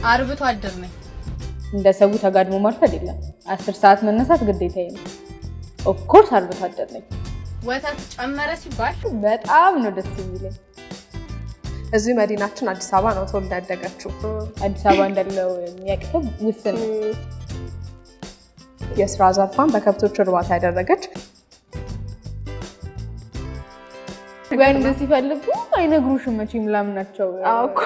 አርብቶ አደር ነኝ። እንደ ሰው ተጋድሞ ማርፈድ የለም። አስር ሰዓት መነሳት ግዴታዬ ነው። ኦፍኮርስ አርብቶ አደር ነኝ። ወተት ጨመረ ሲባል በጣም ነው ደስ የሚለኝ። እዚህ መዲናችን አዲስ አበባ ነው ተወልዳ ያደገችው። አዲስ አበባ እንዳለው የሚያቅተው ውስን ነው። የስራ ዘርፏን በከብቶች እርባታ ያደረገች ወንድ ሲፈልጉ አይነግሩሽም መቼም ላምናቸው። አዎ እኮ።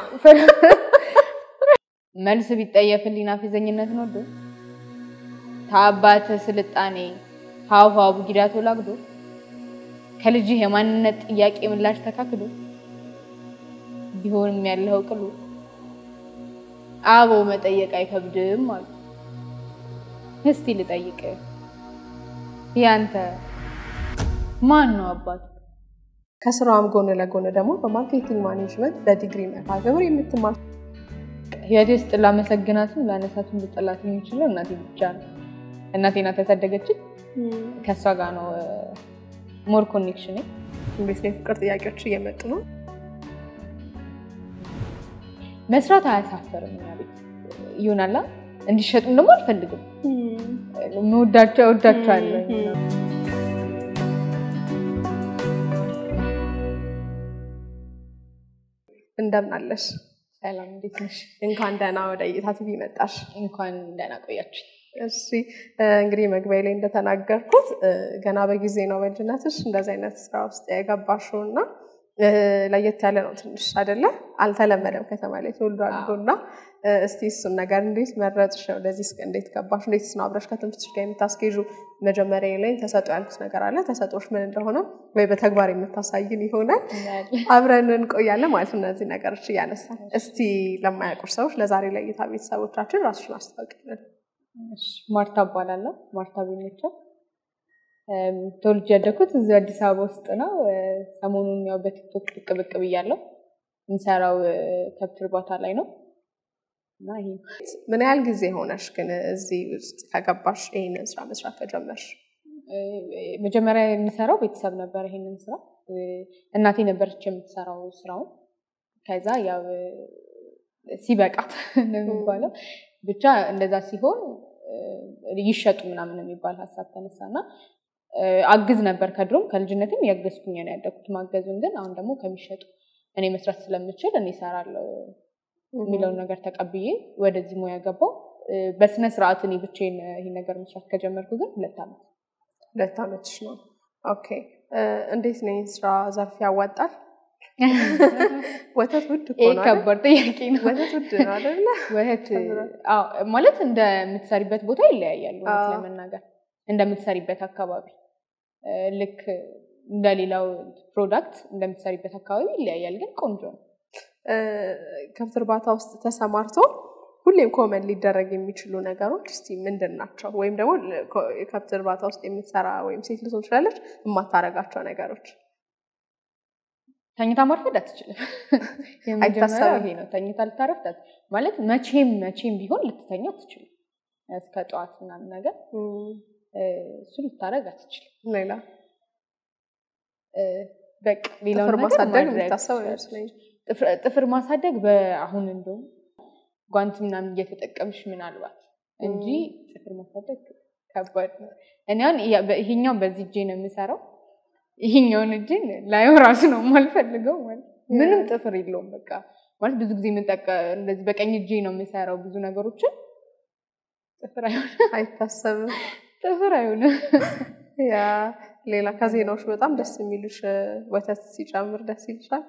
መልስ ቢጠየፍልኝ ናፊዘኝነት ነው ዶ ታባት ስልጣኔ ሀው ሀው ቡጊዳ ተወላግዶ ከልጅህ የማንነት ጥያቄ ምላሽ ተካክዶ ቢሆንም ያለው ቅሉ አቦ መጠየቅ አይከብድም አሉ። እስቲ ልጠይቅ ያንተ ማን ነው አባቱ? ከስራዋም ጎን ለጎን ደግሞ በማርኬቲንግ ማኔጅመንት በዲግሪ መርሃ ግብር የምትማር ህይወቴ ውስጥ ላመሰግናትም ላነሳትም ልጠላት የሚችለው እናቴ ብቻ ነው። እናቴ ናት ያሳደገችን። ከእሷ ጋር ነው ሞር ኮኔክሽን። እንዴት ነው የፍቅር ጥያቄዎች እየመጡ ነው? መስራት አያሳፈርም። እኛ ቤት ይሆናላ እንዲሸጡም ደግሞ አልፈልግም። መወዳቸው እወዳቸዋለሁ። እንደምን አለሽ? ሰላም እንዴት ነሽ? እንኳን ደህና ወደ እይታ ቲቪ መጣሽ። እንኳን ደህና ቆያችሁ። እሺ እንግዲህ መግቢያ ላይ እንደተናገርኩት ገና በጊዜ ነው በልጅነትሽ እንደዚህ አይነት ስራ ውስጥ የገባሽው እና ለየት ያለ ነው ትንሽ አይደለ? አልተለመደም ከተማ ላይ ተወልዶ አድጎ እና እስቲ እሱን ነገር እንዴት መረጥሽ? ወደዚህ እስከ እንዴት ገባሽ? እንዴት ነው አብረሽ ከትምህርትሽ ጋር የምታስኬዡ? መጀመሪያ ላይ ተሰጥኦ ያልኩት ነገር አለ። ተሰጥኦሽ ምን እንደሆነ ወይ በተግባር የምታሳይን ይሆናል። አብረን እንቆያለን ማለት ነው። እነዚህ ነገሮች እያነሳን እስቲ ለማያውቁ ሰዎች ለዛሬ ለእይታ ቤተሰቦቻችን ራስሽን አስታውቂልን። ማርታ እባላለሁ። ማርታ ቤነቻ ተወልጄ ያደግኩት እዚህ አዲስ አበባ ውስጥ ነው። ሰሞኑን ያው በቲክቶክ ብቅ ብቅ ብያለሁ። የምሰራው ከብት እርባታ ላይ ነው እና ይሄ ምን ያህል ጊዜ ሆነሽ ግን እዚህ ውስጥ ከገባሽ ይህንን ስራ መስራት ከጀመርሽ? መጀመሪያ የሚሰራው ቤተሰብ ነበር ይሄንን ስራ። እናቴ ነበረች የምትሰራው ስራውን። ከዛ ያው ሲበቃት ነው የሚባለው ብቻ እንደዛ ሲሆን ይሸጡ ምናምን የሚባል ሀሳብ ተነሳና አግዝ ነበር ከድሮም ከልጅነትም ያገዝኩኝ ነው ያደግኩት። ማገዙን ግን አሁን ደግሞ ከሚሸጡ እኔ መስራት ስለምችል እኔ እሰራለሁ የሚለውን ነገር ተቀብዬ ወደዚህ ሙያ ገባው። በስነ ስርዓት እኔ ብቻዬን ይሄን ነገር መስራት ከጀመርኩ ግን ሁለት ዓመት ሁለት ዓመትሽ ነው። ኦኬ እንዴት ነው ይህን ስራ ዘርፍ ያዋጣል? ወተት ውድ እኮ ይህ ነው አይደል? ከባድ ጥያቄ ነው። ወተት ውድ ነው አይደለ? ወተት አዎ፣ ማለት እንደምትሰሪበት ቦታ ይለያያሉ። እውነት አዎ። ለመናገር እንደምትሰሪበት አካባቢ እ፣ ልክ እንደሌላው ፕሮዳክት እንደምትሰሪበት አካባቢ ይለያያል፣ ግን ቆንጆ ነው። እ፣ ከብት እርባታ ውስጥ ተሰማርቶ ሁሌም ኮመን ሊደረግ የሚችሉ ነገሮች እስቲ ምንድን ናቸው? ወይም ደግሞ ለ- ኮ- የከብት እርባታ ውስጥ የምትሰራ ወይም ሴት ልትሆን ትችላለች የማታረጋቸው ነገሮች ተኝታ ማርፈድ አትችልም። የመጀመሪያው አይታሰብም። ይሄ ነው። ተኝታ ልታረፍድ አት- ማለት መቼም መቼም ቢሆን ልትተኛ አትችልም። እስከ ጠዋት ምናምን ነገር እ፣ እሱ ልታረግ አትችልም። ሌላ እ፣ በቃ ሌላውን ጥፍር ነገር ማሳደግ ማድረግ የሚታሰብ ትችላለች። አይመስለኝም። ጥፍር- ጥፍር ማሳደግ በአሁን እንደውም ጓንት ምናምን እየተጠቀምሽ ምናልባት እንጂ ጥፍር ማሳደግ ከባድ ነው። እኔ አሁን ያ- በ- ይሄኛው በዚህ እጄ ነው የምሰራው። ይሄኛውን እጄን ላየው ራሱ ነው የማልፈልገው። ማለት ምንም ጥፍር የለውም። በቃ ማለት ብዙ ጊዜ የምንጠቀ እንደዚህ በቀኝ እጄ ነው የምሰራው ብዙ ነገሮችን ጥፍር አይሆንም፣ አይታሰብም። ጥፍር አይሆንም። ያ ሌላ ከዜናዎች በጣም ደስ የሚሉሽ እ፣ ወተት ሲጨምር ደስ ይልሻል?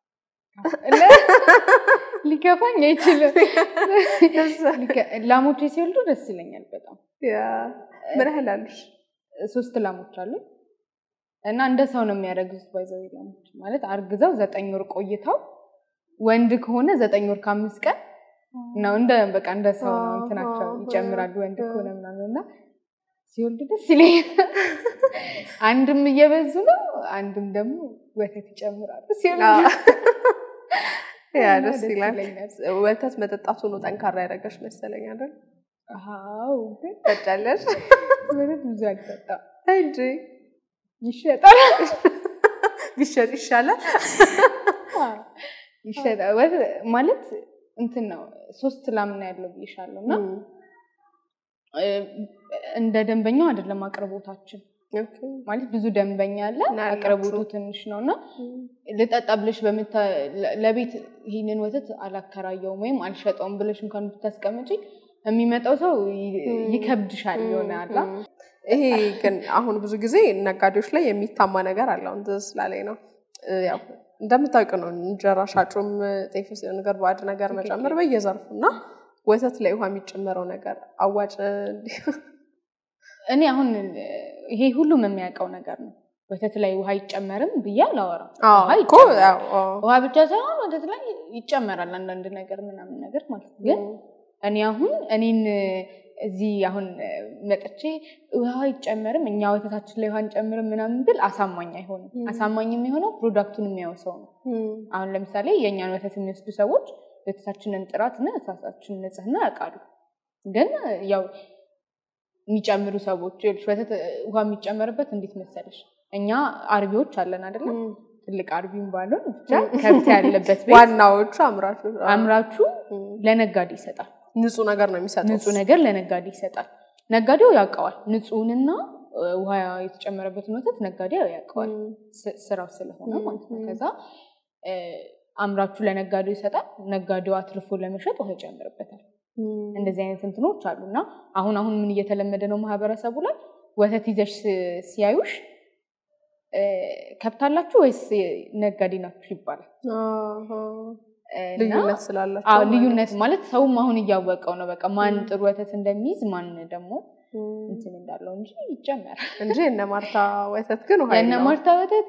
ሊከፋኝ አይችልም። ሊከ- ላሞቼ ሲወልዱ ደስ ይለኛል በጣም ያ ምን ያህል አሉሽ? ሶስት ላሞች አሉ እና እንደ ሰው ነው የሚያረግዙት። ባይዘው ላሞች ማለት አርግዘው ዘጠኝ ወር ቆይተው ወንድ ከሆነ ዘጠኝ ወር ከአምስት ቀን ነው። እንደ በቃ እንደ ሰው ነው እንትናቸው ይጨምራሉ። ወንድ ከሆነ ምናምን እና ሲወልድ ደስ ይለኛል። አንድም እየበዙ ነው፣ አንድም ደግሞ ወተት ይጨምራሉ ሲወልድ ያ እና ደስ ይላል። ይለኛል። ወተት መጠጣቱ ነው ጠንካራ ያደረገሽ መሰለኝ አይደል? አዎ ግን ጠጫለሽ ወተት ብዙ አልጠጣም። እንጂ ይሸጣል ቢሸጥ ይሻላል። ይሸጣል ወተት ማለት እንትን ነው ሶስት ላምና ያለው ብዬሻለሁ እና እም፣ እ፣ እንደ ደንበኛው አይደለም አቅርቦታችን ኦኬ። ማለት ብዙ ደንበኛ አለ እና ያላችሁ? አቅርቦቱ ትንሽ ነው እና እም፣ ልጠጣ ብለሽ በምታ ለ- ለቤት ይህንን ወተት አላከራየውም ወይም አልሸጠውም ብለሽ እንኳን ብታስቀምጪ የሚመጣው ሰው ይ- እም፣ ይከብድሻል የሆነ አላ እም። ይሄ ግን አሁን ብዙ ጊዜ ነጋዴዎች ላይ የሚታማ ነገር አለ። አሁን ትዝ ስላለኝ ነው እ፣ ያው እንደምታውቅ ነው እንጀራ ሻጩም ጤፍ ውስጥ የሆነ ነገር ባዕድ ነገር መጨመር በየዘርፉ እና ወተት ላይ ውሃ የሚጨመረው ነገር አዋጭ እንዲህ እኔ አሁን ይሄ ሁሉም የሚያውቀው ነገር ነው። ወተት ላይ ውሃ አይጨመርም ብዬ አላወራም። አዎ ውሃ እኮ ይጨመራል። ያው አዎ። ውሃ ብቻ ሳይሆን ወተት ላይ ይጨመራል አንዳንድ ነገር ምናምን ነገር ማለት ነው። ግን እኔ አሁን እኔን እዚህ አሁን መጥቼ ውሃ አይጨመርም እኛ ወተታችን ላይ ውሃ አንጨምርም ምናምን ብል አሳማኝ አይሆንም። ም። አሳማኝ የሚሆነው ፕሮዳክቱን የሚያው ሰው ነው። እም፣ አሁን ለምሳሌ የእኛን ወተት የሚወስዱ ሰዎች ወተታችንን ጥራትና ወተታችንን ንጽህና ያውቃሉ። ግን ያው የሚጨምሩ ሰዎች ይኸውልሽ ወተት ውሃ የሚጨመርበት እንዴት መሰለሽ? እኛ አርቢዎች አለን አይደለም? እም። ትልቅ አርቢም ባልሆን ብቻ ከብት ያለበት ቤት ዋናዎቹ አምራቾች አዎ። አምራቹ እም፣ ለነጋዴ ይሰጣል። ንጹህ ነገር ነው የሚሰጡት። ንጹህ ነገር ለነጋዴ ይሰጣል። ነጋዴው ያውቀዋል። ንጹህንና እ፣ ውሃ የተጨመረበትን ወተት ነጋዴው ያውቀዋል። እም፣ ስ- ስራው ስለሆነ ም፣ ማለት ነው። ም። ከዛ እ፣ አምራቹ ለነጋዴው ይሰጣል። ነጋዴው አትርፎ ለመሸጥ ውሃ ይጨምርበታል። እም፣ እንደዚህ አይነት እንትኖች አሉ እና አሁን አሁን ምን እየተለመደ ነው ማህበረሰቡ ላይ ወተት ይዘሽ ስ- ሲያዩሽ እ፣ ከብት አላችሁ ወይስ ነጋዴ ናችሁ ይባላል። አሃ። እና ልዩነት ስላላቸው አዎ ማለት ልዩነት ማለት ሰውም አሁን እያወቀው ነው። በቃ ማን ም። ጥሩ ወተት እንደሚይዝ ማን ደግሞ እም፣ እንትን እንዳለው እንጂ ይጨመራል። እንጂ እነ ማርታ ወተት ግን ውሃ የእነ የለውም። ማርታ ወተት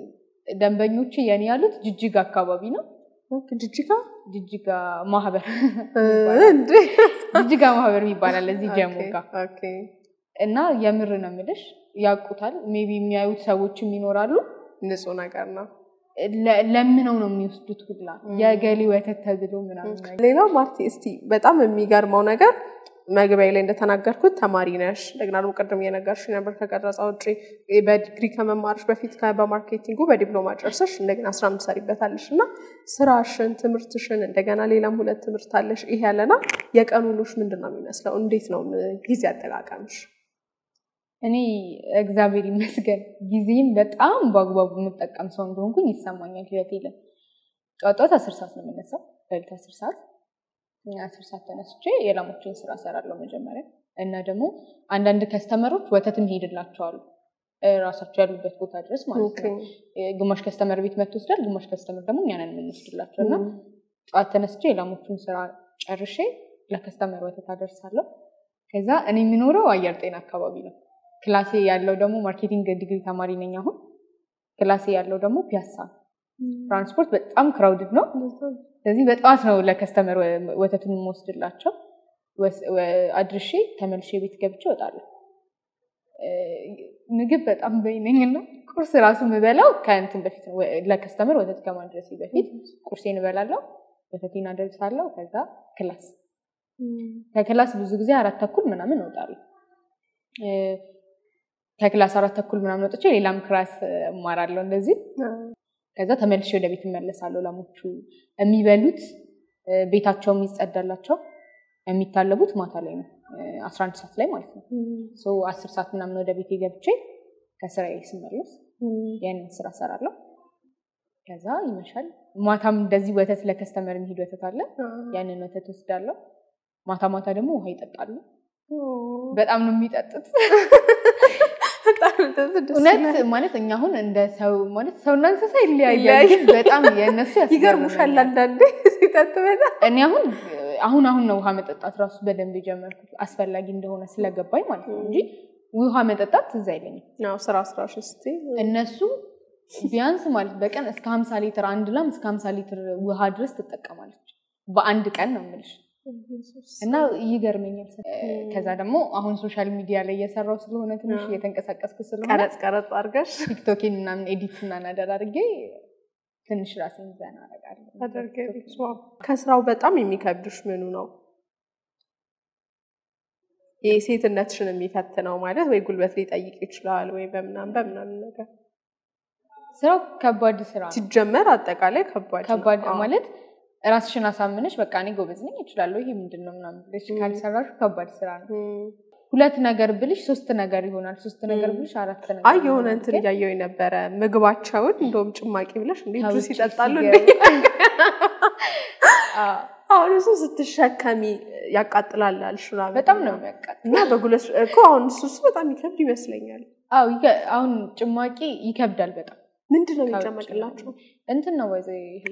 ደንበኞች የኔ ያሉት ጅጅጋ አካባቢ ነው። ኦኬ፣ ጅጅጋ ጅጅጋ ማህበር እ፣ ይባላል። እንዴ ጅጅጋ ማህበር ይባላል እዚህ ጀሞ ኦኬ፣ ጋር ኦኬ። እና የምር ነው የምልሽ ያውቁታል። ሜቢ የሚያዩት ሰዎችም ይኖራሉ። ንጹህ ነገር ነው። ለ- ለምነው ነው የሚወስዱት ሁላ ም። የገሌ ወተት ተብሎ ምናምን ነገር ሌላው ማርቲ እስቲ በጣም የሚገርመው ነገር መግቢያ ላይ እንደተናገርኩት ተማሪ ነሽ። እንደገና ደግሞ ቅድም እየነገርሽ ነበር ከቀረጻ ውጭ በዲግሪ ከመማርሽ በፊት ከ- በማርኬቲንጉ በዲፕሎማ ጨርሰሽ እንደገና ስራ ምትሰሪበታለሽ እና ስራሽን፣ ትምህርትሽን እንደገና ሌላም ሁለት ትምህርት አለሽ። ይሄ ያለና የቀን ውሎሽ ምንድን ነው የሚመስለው? እንዴት ነው ም- ጊዜ አጠቃቀምሽ? እኔ እግዚአብሔር ይመስገን ጊዜም በጣም በአግባቡ የምጠቀም ሰው እንደሆንኩኝ ይሰማኛል። ህይወቴ ላይ ጠዋት ጠዋት አስር ሰዓት ነው የምነሳው። በሌሊት አስር ሰዓት አስር ሰዓት ተነስቼ የላሞችን ስራ እሰራለሁ መጀመሪያ እና ደግሞ አንዳንድ ከስተመሮች ወተትም ይሄድላቸዋሉ ራሳቸው ያሉበት ቦታ ድረስ ማለት ነው። ግማሽ ከስተመር ቤት መጥቶ ይወስዳል፣ ግማሽ ከስተመር ደግሞ እኛንን የምንወስድላቸው እና ጠዋት ተነስቼ የላሞቹን ስራ ጨርሼ ለከስተመር ወተት አደርሳለሁ። ከዛ እኔ የሚኖረው አየር ጤና አካባቢ ነው። ክላሴ ያለው ደግሞ ማርኬቲንግ ዲግሪ ተማሪ ነኝ አሁን። ክላሴ ያለው ደግሞ ፒያሳ ነው። ትራንስፖርት በጣም ክራውድድ ነው። ስለዚህ በጠዋት ነው ለከስተመር ወ- ወተቱን የምወስድላቸው። ወስ- ወ- አድርሼ ተመልሼ ቤት ገብቼ እወጣለሁ። እ፣ ምግብ በጣም በይነኝ እና ቁርስ ራሱ የምበላው ከእንትን በፊት ነው። ወ- ለከስተመር ወተት ከማድረሴ በፊት ቁርሴን እበላለሁ፣ ወተቴን አደርሳለሁ። ከዛ ክላስ ከክላስ ብዙ ጊዜ አራት ተኩል ምናምን እወጣለሁ። እ፣ ከክላስ አራት ተኩል ምናምን ወጥቼ ሌላም ክላስ እማራለሁ እንደዚህ ከዛ ተመልሼ ወደ ቤት እመለሳለሁ። ላሞቹ የሚበሉት እ፣ ቤታቸው የሚጸዳላቸው የሚታለቡት ማታ ላይ ነው፣ አስራ አንድ ሰዓት ላይ ማለት ነው። ሶ አስር ሰዓት ምናምን ወደ ቤቴ ገብቼ ከስራዬ ስመለስ ያንን ስራ ሰራለሁ። ከዛ ይመሻል። ማታም እንደዚህ ወተት ለከስተመር የሚሄድ ወተት አለ። ያንን ወተት ወስዳለሁ። ማታ ማታ ደግሞ ውሃ ይጠጣሉ። በጣም ነው የሚጠጡት። እውነት ማለት እኛ አሁን እንደ ሰው ማለት ሰውና እንስሳ ይለያያል፣ ይለያያል። ግን በጣም የእነሱ ይገርሙሻል ያስገርመኛል። አንዳንዴ ሲጠጡ በጣም እኔ አሁን አሁን አሁን ነው ውሃ መጠጣት ራሱ በደንብ የጀመርኩት አስፈላጊ እንደሆነ ስለገባኝ ማለት ነው እንጂ ውሃ መጠጣት ትዝ አይለኝም። ያው ስራ ስራሽ እስቲ እነሱ ቢያንስ ማለት በቀን እስከ ሀምሳ ሊትር አንድ ላም እስከ ሀምሳ ሊትር ውሃ ድረስ ትጠቀማለች በአንድ ቀን ነው የምልሽ። እና ይገርመኛል። ከዛ ደግሞ አሁን ሶሻል ሚዲያ ላይ እየሰራው ስለሆነ ትንሽ አዎ። እየተንቀሳቀስኩ ስለሆነ ቀረጽ ቀረጽ አድርገሽ ቲክቶኬን ምናምን ኤዲት እና ናደር አድርጌ ትንሽ ራሴን ዘና አደርጋለሁ። ታደርጊያለሽ። ዋው። ከስራው በጣም የሚከብድሽ ምኑ ነው? ይህ ሴትነትሽን የሚፈትነው ማለት ወይ ጉልበት ሊጠይቅ ይችላል ወይ በምናምን በምናምን ነገር ስራው ከባድ ስራ ነው። ሲጀመር አጠቃላይ ከባድ ነው። ከባድ አዎ። ማለት ራስሽን አሳምነሽ በቃ እኔ ጎበዝ ነኝ እችላለሁ፣ ይሄ ምንድን ነው ምናምን ብለሽ ካልሰራሽ ከባድ ስራ ነው። እም። ሁለት ነገር ብልሽ ሶስት ነገር ይሆናል። ሶስት ነገር ብልሽ አራት ነገር አይ የሆነ ይሆናል። እንትን ግን እያየው የነበረ ምግባቸውን እንደውም ጭማቂ ብለሽ እንዴ ጁስ ከውጭ ይጠጣሉ ሲገቡ- እንዴ? አዎ፣ አሁን እሱ ስትሸከሚ ያቃጥላል አልሽ ምናምን በጣም ነው የሚያቃጥ እና በጉልበት እኮ አሁን እሱ እሱ በጣም ይከብድ ይመስለኛል። አዎ ይከ- አሁን ጭማቂ ይከብዳል በጣም ምንድን ነው ከውጭ የሚጨመቅላቸው? እንትን ነው ወይዘ ይሄ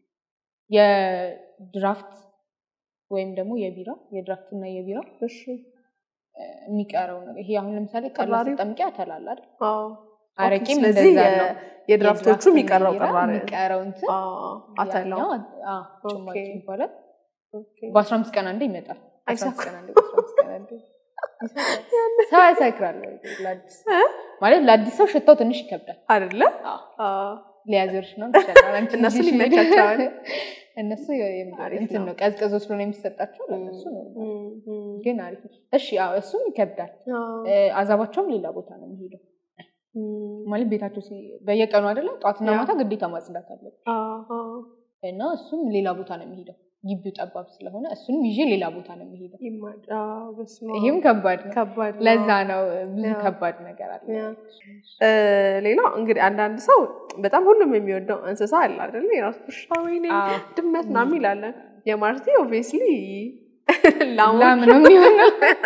የድራፍት ወይም ደግሞ የቢራ የድራፍት እና የቢራ እሺ እ፣ የሚቀረው ነው። ይሄ አሁን ለምሳሌ ቀላ ቅራሪው? ስጠምቂ ያተላል አይደል? አዎ። አረቄም ኦኬ፣ ስለዚህ እንደዛ የ- ነው። የድራፍቶቹ የድራፍት እና የሚቀረው የቢራ ቅራሪ የሚቀረው እንትን አዎ፣ አተላው ያኛው አ- ጭማቂ ኦኬ። ይባላል። ኦኬ። በአስራ አምስት ቀን አንዴ ይመጣል። በአስራ አምስት አይሰክርም? ቀን አንዴ፣ በአስራ አምስት ቀን አንዴ ይሰክራል። ሰው ያሰክራል። ለአዲስ ማለት ለአዲስ ሰው ሽታው ትንሽ ይከብዳል። አይደለ? አዎ፣ አዎ። ሊያዞርሽ ነው ትችላል። አንቺ እነሱ ልጅሽ ሊመቻቸዋል። እነሱ የም- አሪፍ እንትን ነው። ነው ቀዝቅዞ ስለሆነ የሚሰጣቸው ለእነሱ ነው። እም፣ እም። ግን አሪፍ ነው። እሺ፣ አዎ እሱም ይከብዳል። አዎ። እ፣ አዛባቸውም ሌላ ቦታ ነው የሚሄደው እም። ማለት ቤታቸው ሲ- በየቀኑ አይደለም ጠዋትና ያ። ማታ ግዴታ ማጽዳት አለብን አዎ፣ አዎ። እና እሱም ሌላ ቦታ ነው የሚሄደው። ግቢው ጠባብ ስለሆነ እሱንም ይዤ ሌላ ቦታ ነው የሚሄደው። ይማድ አዎ፣ በስመ አብ። ይህም ከባድ ነው። ከባድ ነው። ለዛ ነው ብዙ ያ። ከባድ ነገር አለ። ያ። እ፣ ሌላው እንግዲህ አንዳንድ ሰው በጣም ሁሉም የሚወደው እንስሳ አለ አይደለ? የራሱ ውሻ ወይኔ አዎ። ድመት ምናምን ይላለን። የማርቲ ኦብቪየስሊ ላም ላሞች ነው የሚሆነው።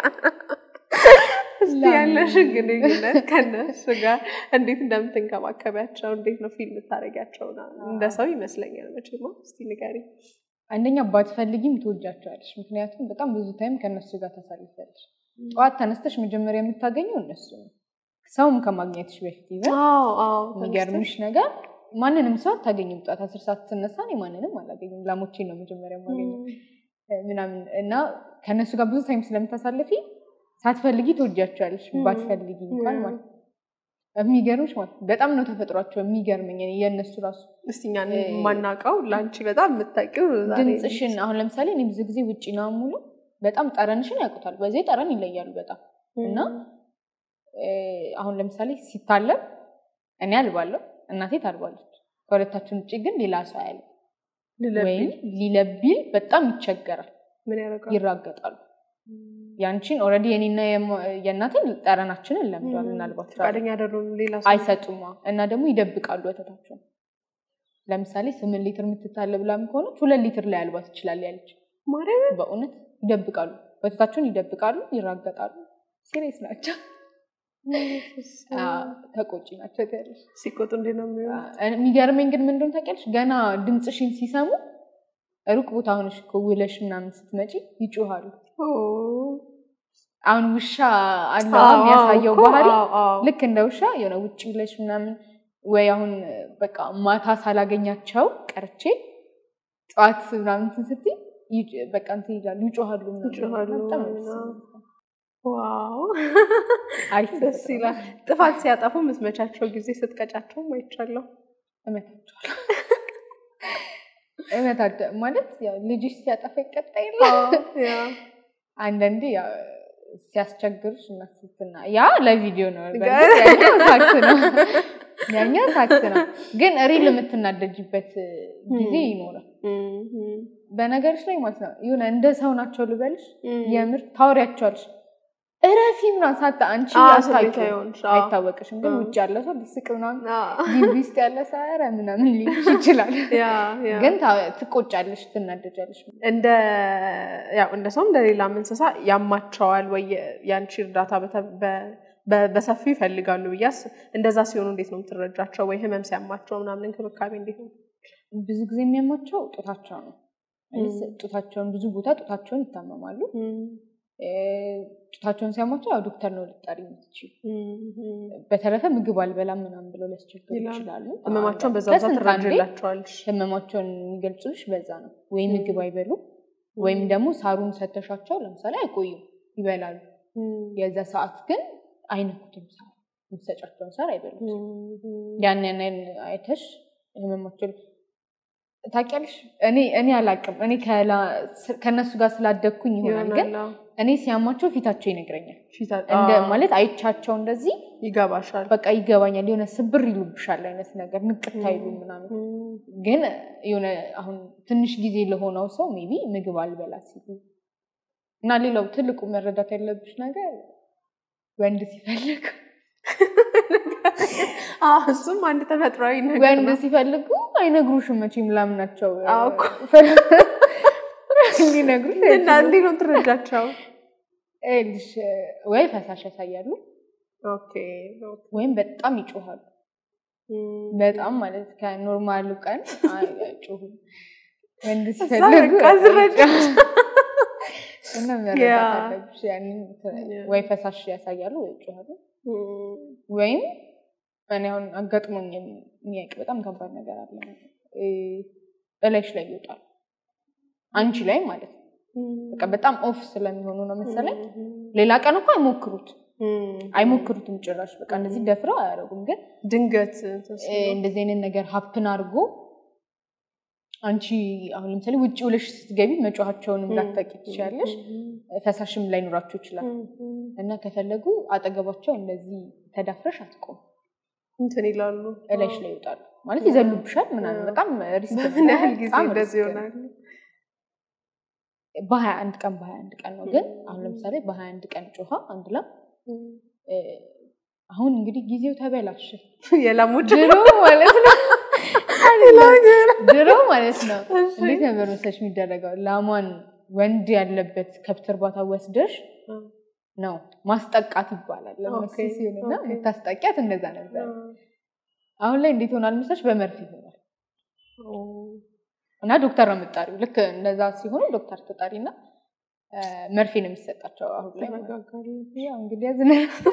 እስቲ ላም ያለሽን ግንኙነት ከነሱ ጋር እንዴት እንደምትንከባከቢያቸው እንዴት ነው ፊልም የምታደርጊያቸው? እንደ ሰው ይመስለኛል መቼማ። እስቲ ንገሪ። አንደኛ ባትፈልጊም ትወጃቸዋለሽ። ምክንያቱም በጣም ብዙ ታይም ከእነሱ ጋር ታሳልፊያለሽ። ጠዋት ተነስተሽ መጀመሪያ የምታገኘው እነሱ ነው። ሰውም ከማግኘትሽ በፊት ይዘን የሚገርምሽ ነገር ማንንም ሰው አታገኝም። ጠዋት አስር ሰዓት ስነሳ እኔ ማንንም አላገኝም። ላሞቼን ነው መጀመሪያ የማገኘው ምናምን እና ከእነሱ ጋር ብዙ ታይም ስለምታሳልፊ ሳትፈልጊ ትወጃቸዋለሽ። ባትፈልጊ እንኳን ማለት ነው። የሚገርምሽ ማለት ነው። በጣም ነው ተፈጥሯቸው የሚገርመኝ እኔ የእነሱ ራሱ እስቲ እኛን የማናውቀው ለአንቺ በጣም የምታውቂው ዛሬ ድምፅሽን አሁን ለምሳሌ እኔ ብዙ ጊዜ ውጭ ነው ሙሉ በጣም ጠረንሽን ያውቁታል። በዚህ ጠረን ይለያሉ በጣም እና እ፣ አሁን ለምሳሌ ሲታለብ እኔ አልባለሁ፣ እናቴ ታልባለች። ከሁለታችን ውጭ ግን ሌላ ሰው አያለ ልለቢ ወይም ሊለቢል በጣም ይቸገራል፣ ምን ያደርጋል? ይራገጣሉ። ያንቺን ኦልሬዲ የኔና የማ- የእናቴን ጠረናችንን ለምደዋል። እናልባቸዋለን ፈቃደኛ አይደሉም ሌላ ሰው አይሰጡማ እና ደግሞ ይደብቃሉ ወተታቸውን። ለምሳሌ ስምንት ሊትር የምትታለብ ላም ከሆነች ሁለት ሊትር ላይ አልባት ትችላል ያለች ማርያም በእውነት ይደብቃሉ፣ ወተታቸውን ይደብቃሉ፣ ይራገጣሉ። ሲሪየስ ናቸው፣ አዎ፣ ተቆጪ ናቸው ትያለሽ። ሲቆጡ እንዴት ነው የሚሆነው? የሚገርመኝ ግን ምንድን ታውቂያለሽ? ገና ድምፅሽን ሲሰሙ ሩቅ ቦታ ሆነሽ እኮ ውለሽ ምናምን ስትመጪ ይጮሃሉ። ኦ፣ አሁን ውሻ አለ አዎ፣ የሚያሳየው እኮ፣ ባህሪ አዎ፣ አዎ። ልክ እንደ ውሻ የሆነ ውጭ ብለሽ ምናምን ወይ አሁን በቃ ማታ ሳላገኛቸው ቀርቼ ጠዋት ምናምን እንትን ስትይ ይጭ- በቃ እንትን ይላሉ ይጮሃሉ ምናምን። ይጮሃሉ፣ በጣም ነው ደስ አዎ። የሚለው። ዋው አሪፍ ደስ ተፈጥሮ ይላል። ነው። ጥፋት ሲያጠፉ የምትመቻቸው ጊዜ ስትቀጫቸውም አይቻለሁ። እመታቸዋለሁ። እመታቸ ማለት ያው ልጅሽ ሲያጠፋ ይቀጣ የለ ያ አንዳንዴ ያው ሲያስቸግሩሽ እና ስትና ያ ለቪዲዮ ነው። ጋ- በእርግጥ ያኛው ሳክስ ነው፣ ያኛው ሳክስ ነው። ግን ሪል የምትናደጅበት ጊዜ ይኖራል። እም፣ እም፣ በነገሮች ላይ ማለት ነው የሆነ እንደ ሰው ናቸው ልበልሽ፣ እም። የምር ታወሪያቸዋለሽ እረፊ ምናምን ሳታ አንቺ አዎ፣ አታውቂውም፣ ስሜታዊ ሆንሽ፣ አዎ። አይታወቅሽም። ግን አዎ። ውጭ ያለ ሰው ሊስቅ ምናምን አዎ። ግቢ ውስጥ ያለ ሰው ኧረ ምናምን ሊልሽ ይችላል። ያ ያ ግን ታ- ትቆጫለሽ፣ ትናደጃለሽ። እንደ ያው እንደ ሰው እንደ ሌላም እንስሳ ያማቸዋል ወይ የአንቺ እርዳታ በተ- በ- በ- በሰፊው ይፈልጋሉ ብያስ እንደዛ ሲሆኑ እንዴት ነው የምትረጃቸው? ወይ ህመም ሲያማቸው ምናምን እንክብካቤ እንዴት ነው? ብዙ ጊዜ የሚያማቸው ጡታቸው ነው። ማለት ጡታቸውን ብዙ ቦታ ጡታቸውን ይታመማሉ። እ፣ ጡታቸውን ሲያማቸው ያው ዶክተር ነው ልጠሪ የምትችይው። በተረፈ ምግብ አልበላም ምናምን ብለው ሊያስቸግሩ ይላሉ። ይችላሉ። ህመማቸውን በዛ ብዛት ከስንት አንዴ ትረጅላቸዋለች። ህመማቸውን የሚገልጹልሽ በዛ ነው። ወይ ም። ምግብ አይበሉም ወይም ደግሞ ሳሩን ሰተሻቸው ለምሳሌ አይቆዩም፣ ይበላሉ። የዛ ሰዓት ግን አይነኩትም። ሳር የምትሰጫቸውን ሳር አይበሉም። ያን ያን አይተሽ ህመማቸው ታውቂያለሽ እኔ እኔ አላውቅም እኔ ከላ- ስ- ከእነሱ ጋር ስላደግኩኝ ይሆናል ግን ይሆናል። አዎ። እኔ ሲያማቸው ፊታቸው ይነግረኛል ፊታ- እንደ አዎ፣ ማለት አይቻቸው እንደዚህ ይገባሻል። በቃ ይገባኛል የሆነ ስብር ይሉብሻል አይነት ነገር ንቅት አይሉ ምናምን እም፣ ግን የሆነ አሁን ትንሽ ጊዜ ለሆነው ሰው ሜቢ ምግብ አልበላ ሲሉ እና ሌላው ትልቁ መረዳት ያለብሽ ነገር ወንድ ሲፈልጉ አዎ፣ እሱም አንድ ተፈጥሯዊ ነገር ወንድ ነው። ሲፈልጉ አይነግሩሽም መቼም ላምናቸው አዎ እኮ። እንዲነግሩሽ እና እንዴት ነው ትረዳቸው? ይኸውልሽ ወይ ፈሳሽ ያሳያሉ ኦኬ ኦኬ። ወይም በጣም ይጮሃሉ እም፣ በጣም ማለት ከኖርማሉ ቀን አይ- አይጮሁም ወንድ እዛ ሲፈልጉ በቃ ዝረዳሽ። እና ያ። መረዳት አለብሽ ያንን ያ። ወይ ፈሳሽ ያሳያሉ ወይ ይጮሃሉ እም፣ ወይም እኔ አሁን አጋጥሞኝ የሚያውቅ በጣም ከባድ ነገር አለ እ፣ እላይሽ ላይ ይወጣል አንቺ ላይ ማለት ነው በቃ በጣም ኦፍ ስለሚሆኑ ነው መሰለኝ ሌላ ቀን እኮ አይሞክሩት እም፣ አይሞክሩትም ጭራሽ በቃ እንደዚህ ደፍረው አያደርጉም ግን ድንገት እንትን እ፣ ሲሉ፣ እንደዚህ አይነት ነገር ሀፕን አድርጎ አንቺ አሁን ለምሳሌ ውጭ ውለሽ ስትገቢ መጮኋቸውንም ላታውቂ ትችያለሽ ፈሳሽም ላይኖራቸው ይችላል እም፣ እም፣ እና ከፈለጉ አጠገባቸው እንደዚህ ተዳፍረሽ አትቆም እንትን ይላሉ። እላይሽ ላይ ይወጣሉ ማለት ይዘሉብሻል ምናምን አዎ። በጣም ሪስክ በምን ያህል ጊዜ በጣም እንደዚህ ሪስክ ነው። ይሆናሉ? በሀያ አንድ ቀን በሀያ አንድ ቀን ነው ግን አሁን ለምሳሌ በሀያ አንድ ቀን ጮኻ አንድ ላም እ፣ አሁን እንግዲህ ጊዜው ተበላሸ የላሞች ድሮ ማለት ነው ድሮ ማለት ነው እንዴት ነበር መሰለሽ የሚደረገው ላሟን ወንድ ያለበት ከብት እርባታ ወስደሽ ነው ማስጠቃት ይባላል ለመስ ኦኬ፣ ሲሆንና ኦኬ። የምታስጠቂያት እንደዛ ነበር አሁን ላይ እንዴት ሆናል መሰለሽ በመርፌ ይሆናል እና ዶክተር ነው የምጣሪው ልክ እንደዛ ሲሆኑ ዶክተር ተጣሪና እ፣ መርፌ ነው የሚሰጣቸው አሁን ላይ ማለት ነው። ያው እንግዲህ ያዝነ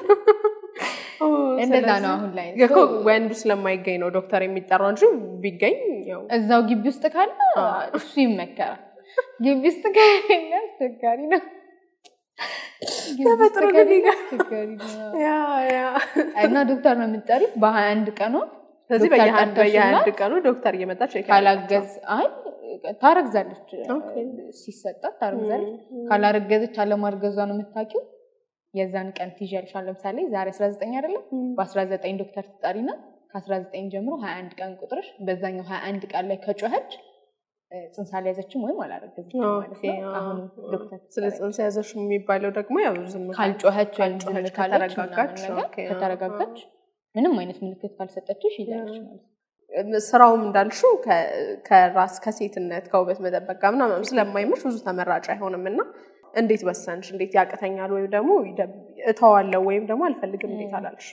እንደዛ ነው አሁን ላይ እኮ ወንዱ ስለማይገኝ ነው ዶክተር የሚጠራው እንጂ ቢገኝ ያው እዛው ግቢ ውስጥ ካለ አዎ። እሱ ይመከራል። ግቢ ውስጥ ከሌለ አስቸጋሪ ነው። ግቢ ውስጥ ተፈጥሮ ግን ከሌለ ይገ- አስቸጋሪ ነው። ያ ያ እና ዶክተር ነው የምጠሪው በሀያ አንድ ቀኗ ስለዚህ ዶክተር በየአንድ ጠርተሽና በየአንድ ቀኑ ዶክተር እየመጣች ቼክ ካላገዝ አይ ታረግዛለች ኦኬ። ሲሰጣት ታረግዛለች። ካላረገዘች አለማርገዟ ነው የምታውቂው። የዛን ቀን ትይዣለሽ። አሁን ለምሳሌ ዛሬ 19 አይደለም በ19 ዶክተር ትጠሪና ከ19 ጀምሮ 21 ቀን ቁጥርሽ በዛኛው 21 ቀን ላይ ከጮኸች እ፣ ጽንስ አልያዘችም ወይም አላረገዘችም ማለት ነው። አሁን ዶክተር ስለ ትጠሪ። ጽንስ ያዘሽ የሚባለው ደግሞ ያው ዝም ካል- ካልጮኸች ወይም ዝም ካልጮኸች፣ ካለች ከተረጋጋች፣ ምናምን ነገር ኦኬ፣ ከተረጋጋች ምንም አይነት ምልክት ካልሰጠችሽ ይዛለች ማለት ነው። ስራውም እንዳልሽው ከ- ከራስ ከሴትነት ከውበት መጠበቅ ጋር ምናምን ስለማይመሽ ብዙ ተመራጭ አይሆንም እና እንዴት ወሰንሽ? እንዴት ያቅተኛል ወይም ደግሞ ይደብ- እተዋለሁ ወይም ደግሞ አልፈልግም እንዴት አላልሽ?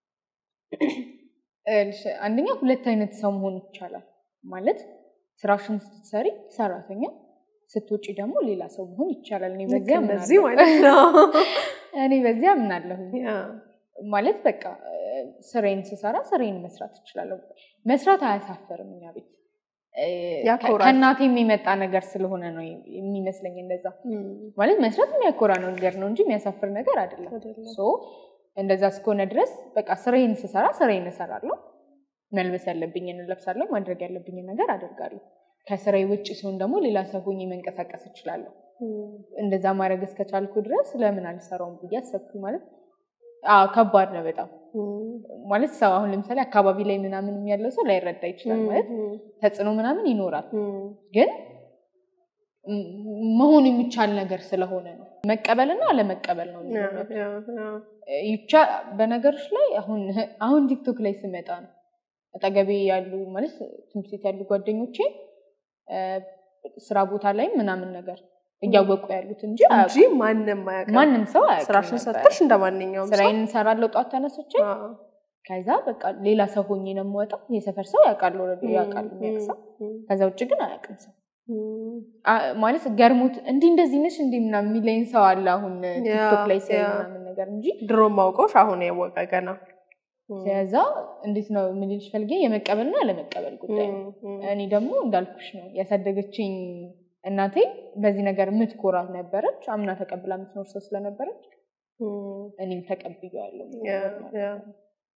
እልሽ አንደኛ ሁለት አይነት ሰው መሆን ይቻላል ማለት ስራሽን ስትሰሪ ሰራተኛ ስትውጪ ደግሞ ሌላ ሰው መሆን ይቻላል። እኔ ልክ በዚያ እንደዚህ አምናለሁ። ማለት ነው። እኔ በዚያ አምናለሁ። ያ፣ ማለት በቃ እ፣ ስራዬን ስሰራ ስራዬን መስራት እችላለሁ። መስራት አያሳፈርም። እኛ ቤት እ፣ ያኮራል። ከእናቴ የሚመጣ ነገር ስለሆነ ነው የሚመስለኝ እንደዛ። እም፣ ማለት መስራት የሚያኮራ ነገር ነው እንጂ የሚያሳፍር ነገር አይደለም። አይደለም። ሶ እንደዛ እስከሆነ ድረስ በቃ ስራዬን ስሰራ ስራዬን እሰራለሁ። መልበስ ያለብኝን እለብሳለሁ። ማድረግ ያለብኝን ነገር አደርጋለሁ። ከስራዬ ውጭ ሲሆን ደግሞ ሌላ ሰው ሆኜ መንቀሳቀስ እችላለሁ። እም፣ እንደዛ ማድረግ እስከቻልኩ ድረስ ለምን አልሰራውም ብዬ አሰብኩ። ማለት አዎ ከባድ ነው በጣም እም፣ ማለት ሰው አሁን ለምሳሌ አካባቢ ላይ ምናምን ያለው ሰው ላይረዳ ይችላል። ማለት እም፣ ተጽዕኖ ምናምን ይኖራል፣ እም፣ ግን ም- መሆን የሚቻል ነገር ስለሆነ ነው። መቀበልና አለመቀበል ነው ያ፣ ልዩነቱ። ያ፣ ያ። ይቻ በነገሮች ላይ አሁን አሁን ቲክቶክ ላይ ስመጣ ነው አጠገቤ ያሉ ማለት ትምህርት ቤት ያሉ ጓደኞቼ እ፣ ስራ ቦታ ላይ ምናምን ነገር እያወቁ ያሉት እንጂ እንጂ አያውቁም። ማንም አያውቅም። ማንም ሰው አያውቅም ስራሽን ነበር። ሰጥተሽ እንደ ማንኛውም ሰው ስራዬን እንሰራለሁ ጧት ተነስቼ አዎ። ከዛ በቃ ሌላ ሰው ሆኜ ነው የምወጣው። የሰፈር ሰው ያውቃል ኦልሬዲ ያውቃል የሚያውቅ ሰው። እም፣ ከዛ ውጭ ግን አያውቅም ሰው እም፣ አ- ማለት ገርሞት እንዲህ እንደዚህ ነሽ እንዲህ ምናምን የሚለኝ ሰው አለ አሁን ቲክቶክ ላይ ሲያይ ያ። ምናምን ነገር እንጂ ድሮ ማውቀውሽ አሁን ያወቀ ገና ከዛ እንዴት ነው የምልሽ ፈልጌ የመቀበልና አለመቀበል ጉዳይ ነው። እም፣ እም፣ እኔ ደግሞ እንዳልኩሽ ነው ያሳደገችኝ እናቴ በዚህ ነገር የምትኮራ ነበረች። አምና ተቀብላ የምትኖር ሰው ስለነበረች እም። እኔም ተቀብያለሁ። ያ፣ ያ።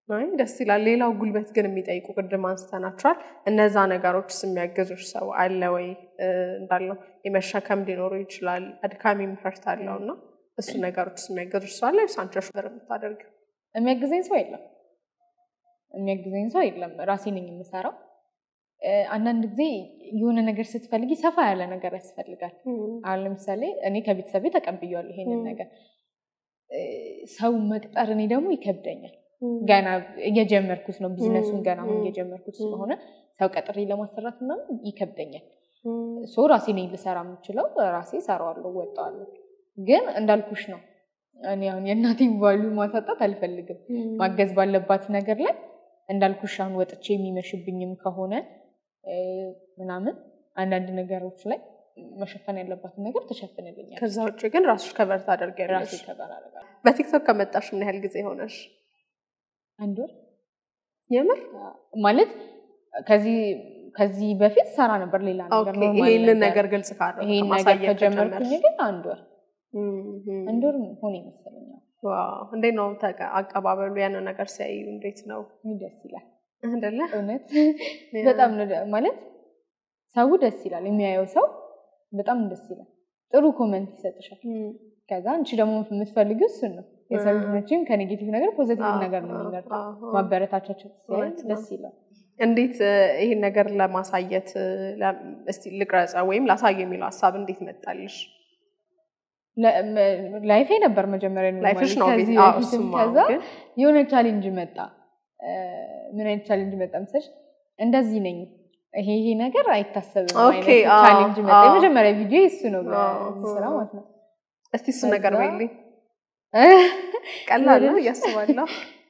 አይ ደስ ይላል። ሌላው ጉልበት ግን የሚጠይቁ ቅድም አንስተናቸዋል። እነዛ ነገሮችስ የሚያገዙሽ ሰው አለ ወይ? እ፣ እንዳልነው የመሸከም ሊኖሩ ይችላል፣ አድካሚ ምርት አለው እና እሱ ነገሮችስ የሚያገዙሽ ሰው አለ ወይስ አንቺ ነሽ ነበር የምታደርጊው? የሚያግዘኝ ሰው የለም። የሚያግዘኝ ሰው የለም። ራሴ ነኝ የምሰራው። እ፣ አንዳንድ ጊዜ የሆነ ነገር ስትፈልጊ ሰፋ ያለ ነገር ያስፈልጋል። አሁን ለምሳሌ እኔ ከቤተሰቤ ተቀብያለሁ ይሄንን ነገር እ፣ ሰው መቅጠር እኔ ደግሞ ይከብደኛል። ገና እየጀመርኩት ነው ቢዝነሱን ገና አሁን እየጀመርኩት ስለሆነ ሰው ቀጥሬ ለማሰራት ምናምን ይከብደኛል። ሶ ራሴ ነኝ ልሰራ የምችለው ራሴ ሰራዋለሁ፣ ወጣዋለሁ። ግን እንዳልኩሽ ነው እኔ አሁን የእናቴን ቫሉ ማሳጣት አልፈልግም። ማገዝ ባለባት ነገር ላይ እንዳልኩሽ አሁን ወጥቼ የሚመሽብኝም ከሆነ እ፣ ምናምን አንዳንድ ነገሮች ላይ መሸፈን ያለባትን ነገር ትሸፍንልኛል። ከዛ ውጭ ግን ራስሽ ከበር ታደርጊያለሽ። ራሴ ከበር አደርጋለሁ። በቲክቶክ ከመጣሽ ምን ያህል ጊዜ ሆነሽ? አንድ ወር የምር ማለት ከዚህ ከዚህ በፊት ሰራ ነበር ሌላ ነገር ኦኬ፣ ኖርማል ይሄንን ነገር። ነገር ግልጽ ካደረግሽ ይሄን ነገር ማሳየት ከጀመርኩኝ ከጀመርሽ። ግን አንድ ወር እም፣ አንድ ወር ሆነ ይመስለኛል። ዋው እንዴት ነው ተቀ- አቀባበሉ? ያንን ነገር ሲያዩ እንዴት ነው ደስ ይላል አይደለ? እውነት በጣም ነው ደ- ማለት ሰው ደስ ይላል። የሚያየው ሰው በጣም ደስ ይላል። ጥሩ ኮመንት ይሰጥሻል። እም፣ ከዛ አንቺ ደግሞ የምትፈልጊው እሱን ነው። የሰው ልጅ እ። መቼም ከኔጌቲቭ ነገር ፖዘቲቭ አዎ፣ ነገር ነው አዎ፣ የሚመርጠው። አዎ። ማበረታቻቸው ሲያይ እውነት ነው። ደስ ይላል። እንዴት እ፣ ይሄን ነገር ለማሳየት እ፣ ለ- እስቲ ልቅረጸ ወይም ላሳየ የሚለው ሀሳብ እንዴት መጣልሽ? ለ- መ- ላይፌ ነበር መጀመሪያ ኖርማሊ። ላይፍሽ ነው ቤት ከዚህ አዎ፣ በፊትም እሱማ ከዛ ግን የሆነ ቻሌንጅ መጣ። እ፣ ምን አይነት ቻሌንጅ መጣ መሰለሽ? እንደዚህ ነኝ ይሄ ይሄ ነገር አይታሰብም ኦኬ፣ አይነት አዎ፣ ቻሌንጅ መጣ። አዎ። የመጀመሪያ ቪዲዮ እሱ ነው አዎ፣ በዚህ ስራ ማለት ነው። እስቲ እሱ ነገር ከዛ- በይልኝ። ቀላል ነው ወደሽ- እያስባለሁ።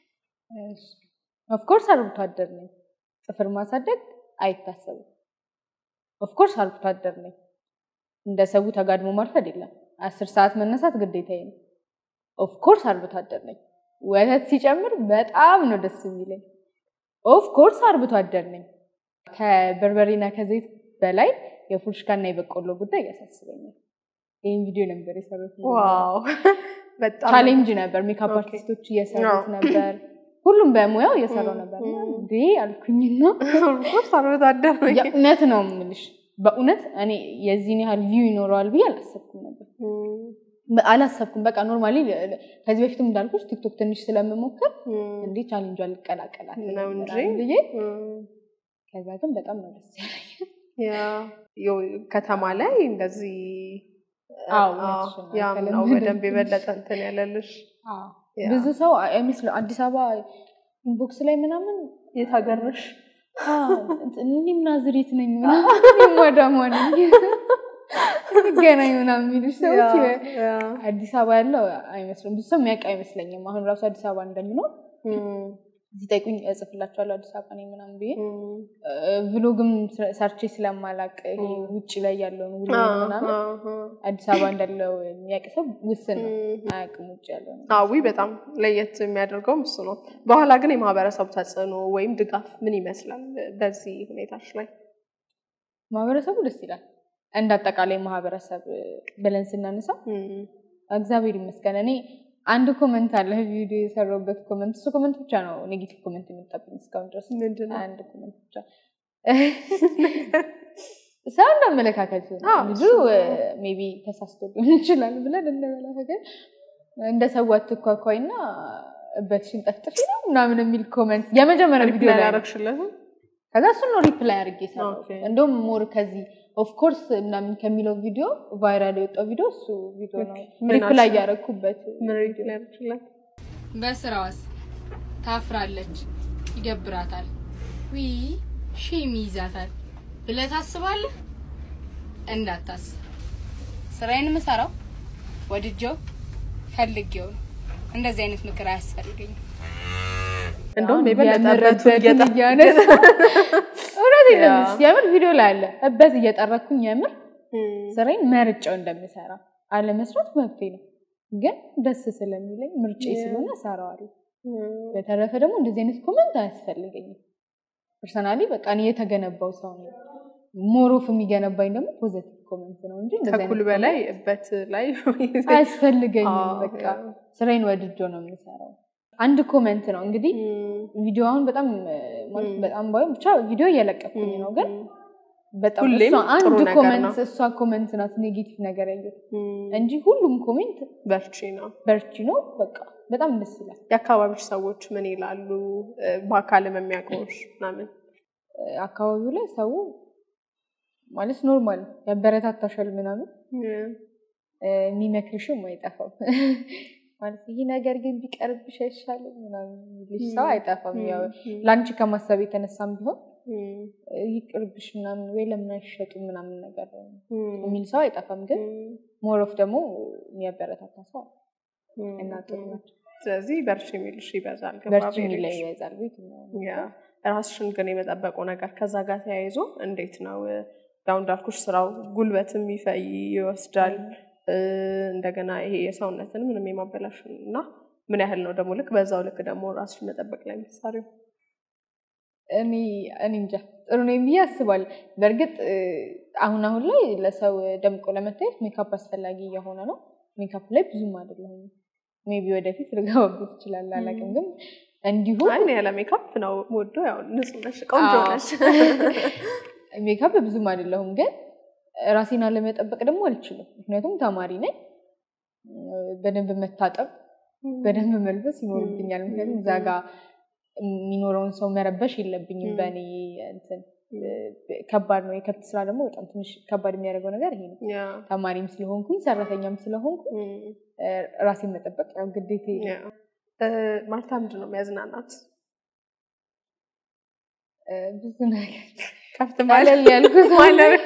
ኦፍኮርስ አርብቶ አደር ነኝ። ጥፍር ማሳደግ አይታሰብም። ኦፍኮርስ አርብቶ አደር ነኝ። እንደ ሰው ተጋድሞ ማርፈድ የለም። አስር ሰዓት መነሳት ግዴታዬ ነው። ኦፍኮርስ አርብቶ አደር ነኝ። ወተት ሲጨምር በጣም ነው ደስ የሚለኝ። ኦፍኮርስ አርብቶ አደር ነኝ። ከበርበሬና ከዘይት በላይ የፉርሽካና የበቆሎ ጉዳይ ያሳስበኛል። ይህን ቪዲዮ ነበር የሰሩት። ዋው በጣም ቻሌንጅ ነበር። ሜካፕ ኦኬ። አርቲስቶች እየሰሩት አዎ። ነበር። ሁሉም በሙያው እየሰራው ም፣ ነበር። ም። እንዴ አልኩኝና ኦፍኮርስ አርብቶ አደር ነኝ። የእውነት ነው የምልሽ፣ በእውነት እኔ የዚህን ያህል ቪው ይኖረዋል ብዬ አላሰብኩም ነበር። እም፣ በ- አላሰብኩም። በቃ ኖርማሊ ከዚህ በፊትም እንዳልኩሽ ቲክቶክ ትንሽ ስለምሞክር እም፣ እንዴ ቻሌንጇ ልቀላቀላት ነው እንጂ። ምናምን ብዬ እም። ከዛ ግን በጣም ነው ደስ ያለኝ። ያ ያው ከተማ ላይ እንደዚህ አዎ፣ አዎ፣ እውነትሽን ነው። ያም ነው ከለመደ በደንብ የበለጠ እንትን ያለልሽ። አዎ። ያ። ብዙ ሰው አይመስለው አዲስ አበባ ኢንቦክስ ላይ ምናምን የት ሀገር ነሽ? እኔም ናዝሬት ነኝ ምናምን ማዳማ ነኝ ገናኝ ምናምን የሚሉሽ ሰዎች ያ፣ ያ። አዲስ አበባ ያለው አይመስልም። ብዙ ሰው የሚያውቅ አይመስለኝም። አሁን ራሱ አዲስ አበባ እንደምኖር እም፣ ሲጠይቁኝ እጽፍላቸዋለሁ አዲስ አበባ ነኝ ምናምን ብዬ እም። ቭሎግም ሰርቼ ስለማላቅ ይሄ ውጭ ላይ ያለውን ውሎ አዎ፣ ምናምን አዎ፣ አዎ። አዲስ አበባ እንዳለው የሚያውቅ ሰው ውስን ነው። እም። አያውቅም ውጭ ያለው ነው። አዊ በጣም ለየት የሚያደርገውም እሱ ነው። በኋላ ግን የማህበረሰቡ ተጽዕኖ ወይም ድጋፍ ምን ይመስላል በዚህ ሁኔታች ላይ? ማህበረሰቡ ደስ ይላል። እንደ አጠቃላይ ማህበረሰብ ብለን ስናነሳ እም፣ እግዚአብሔር ይመስገን። እኔ አንድ ኮመንት አለ ቪዲዮ የሰራሁበት ኮመንት፣ እሱ ኮመንት ብቻ ነው ኔጌቲቭ ኮመንት የመጣብኝ እስካሁን ድረስ ምንድን ነው? አንድ ኮመንት ብቻ ሰው እንዳመለካከት ነው። አዎ፣ ልጁ እሱ ነው። ሜቢ ተሳስቶ ሊሆን ይችላል ብለን እንመለካከት እንደ ሰው አትኳኳይ እና እበትሽን ጠፍጥፊ ነው ምናምን የሚል ኮመንት የመጀመሪያ ቪዲዮ ሪፕላይ ላይ ነው። ያደረግሽለትም? ከዛ እሱን ነው ሪፕላይ አድርጌ ሰራው። ኦኬ። እንደውም ሞር ከዚህ ኦፍኮርስ ምናምን ከሚለው ቪዲዮ ቫይራል የወጣው ቪዲዮ እሱ ቪዲዮ ነው። ምን ሪፕላይ አልሽው? ያደረኩበት ምን ሪፕላይ ያደረግሽለት? በስራዋስ ታፍራለች፣ ይደብራታል፣ ዊ ሼም ይይዛታል ብለህ ታስባለህ? እንዳታስብ። ስራዬን የምሰራው ወድጄው ፈልጌው ነው። እንደዚህ አይነት ምክር አያስፈልገኝም። እንደውም የበለጠበቱ የምርበትን እያነሳ እውነት ያ። የምር ቪዲዮ ላይ አለ እበት እየጠረኩኝ የምር እም፣ ስራዬን መርጫው እንደምሰራ አለመስራት መብቴ ነው፣ ግን ደስ ስለሚለኝ ምርጬ ያ። ስለሆነ እሰራዋለሁ። እም፣ በተረፈ ደግሞ እንደዚህ አይነት ኮመንት አያስፈልገኝም። ፐርሰናሊ በቃ እኔ የተገነባው ሰው ነው። ሞሮፍ የሚገነባኝ ደግሞ ፖዘቲቭ ኮመንት ነው እንጂ እንደዚህ አይነት ከኩል በላይ እበት ላይ ኮመንት አያስፈልገኝም። አዎ፣ በቃ ያ። ስራዬን ወድጆ ነው የምሰራው። አንድ ኮመንት ነው እንግዲህ ቪዲዮ አሁን በጣም ማለት በጣም ባይሆን ብቻ ቪዲዮ እየለቀኩኝ ነው ግን በጣም ሁሌም እሷ አንድ ጥሩ ነገር ኮመንት ነው። እሷ ኮመንት ናት ኔጌቲቭ ነገር ያየሁት እንጂ ሁሉም ኮሜንት በርቺ ነው። በርቺ ነው። በቃ በጣም ደስ ይላል። የአካባቢዎች ሰዎች ምን ይላሉ? በአካልም የሚያውቀውሽ ምናምን አካባቢው ላይ ሰው ማለት ኖርማል ያበረታታሻል ምናምን የሚመክርሽም አይጠፋም። ማለት ይህ ነገር ግን ቢቀርብሽ አይሻልም ምናምን የሚልሽ ሰው አይጠፋም። ያው ለአንቺ ከማሰብ የተነሳም ቢሆን ይቅርብሽ ምናምን ወይ ለምን አይሸጡም ምናምን ነገር የሚል ሰው አይጠፋም። ግን ሞሮፍ ደግሞ የሚያበረታታ ሰው አለ እና ጥሩ ናቸው። ስለዚህ በርቺ የሚልሽ ይበዛል። በርቺ የሚለው ይበዛል። ቤት ያ ራስሽን ግን የመጠበቁ ነገር ከዛ ጋር ተያይዞ እንዴት ነው? ያው እንዳልኩሽ ስራው ጉልበትም ይፈይ ይወስዳል። እንደገና ይሄ የሰውነትን ምንም የማበላሽ እና ምን ያህል ነው ደግሞ ልክ በዛው ልክ ደግሞ ራስሽን መጠበቅ ላይ የምትሰሪው? እኔ እኔ እንጃ ጥሩ ነው ብዬ አስባለሁ። በእርግጥ አሁን አሁን ላይ ለሰው ደምቆ ለመታየት ሜካፕ አስፈላጊ እየሆነ ነው። ሜካፕ ላይ ብዙም አይደለሁም። ሜቢ ወደፊት ልገባበት ይችላል፣ አላውቅም። ግን እንዲሁ አይ ያለ ሜካፕ ነው ወዶ ያው ንጹህ ነሽ፣ ቆንጆ ነሽ። ሜካፕ ብዙም አይደለሁም፣ ግን ራሴን አለመጠበቅ ደግሞ አልችልም። ምክንያቱም ተማሪ ነኝ። በደንብ መታጠብ፣ በደንብ መልበስ ይኖርብኛል። ምክንያቱም እዛ ጋ የሚኖረውን ሰው መረበሽ የለብኝም። በእኔ እንትን ከባድ ነው። የከብት ስራ ደግሞ በጣም ትንሽ ከባድ የሚያደርገው ነገር ይሄ ነው። ተማሪም ስለሆንኩኝ ሰራተኛም ስለሆንኩ ራሴን መጠበቅ ያው ግዴታ ማርታ ምንድን ነው የሚያዝናናት? ብዙ ነገር ከብት ቀለል ያልኩ ሰው ነኝ።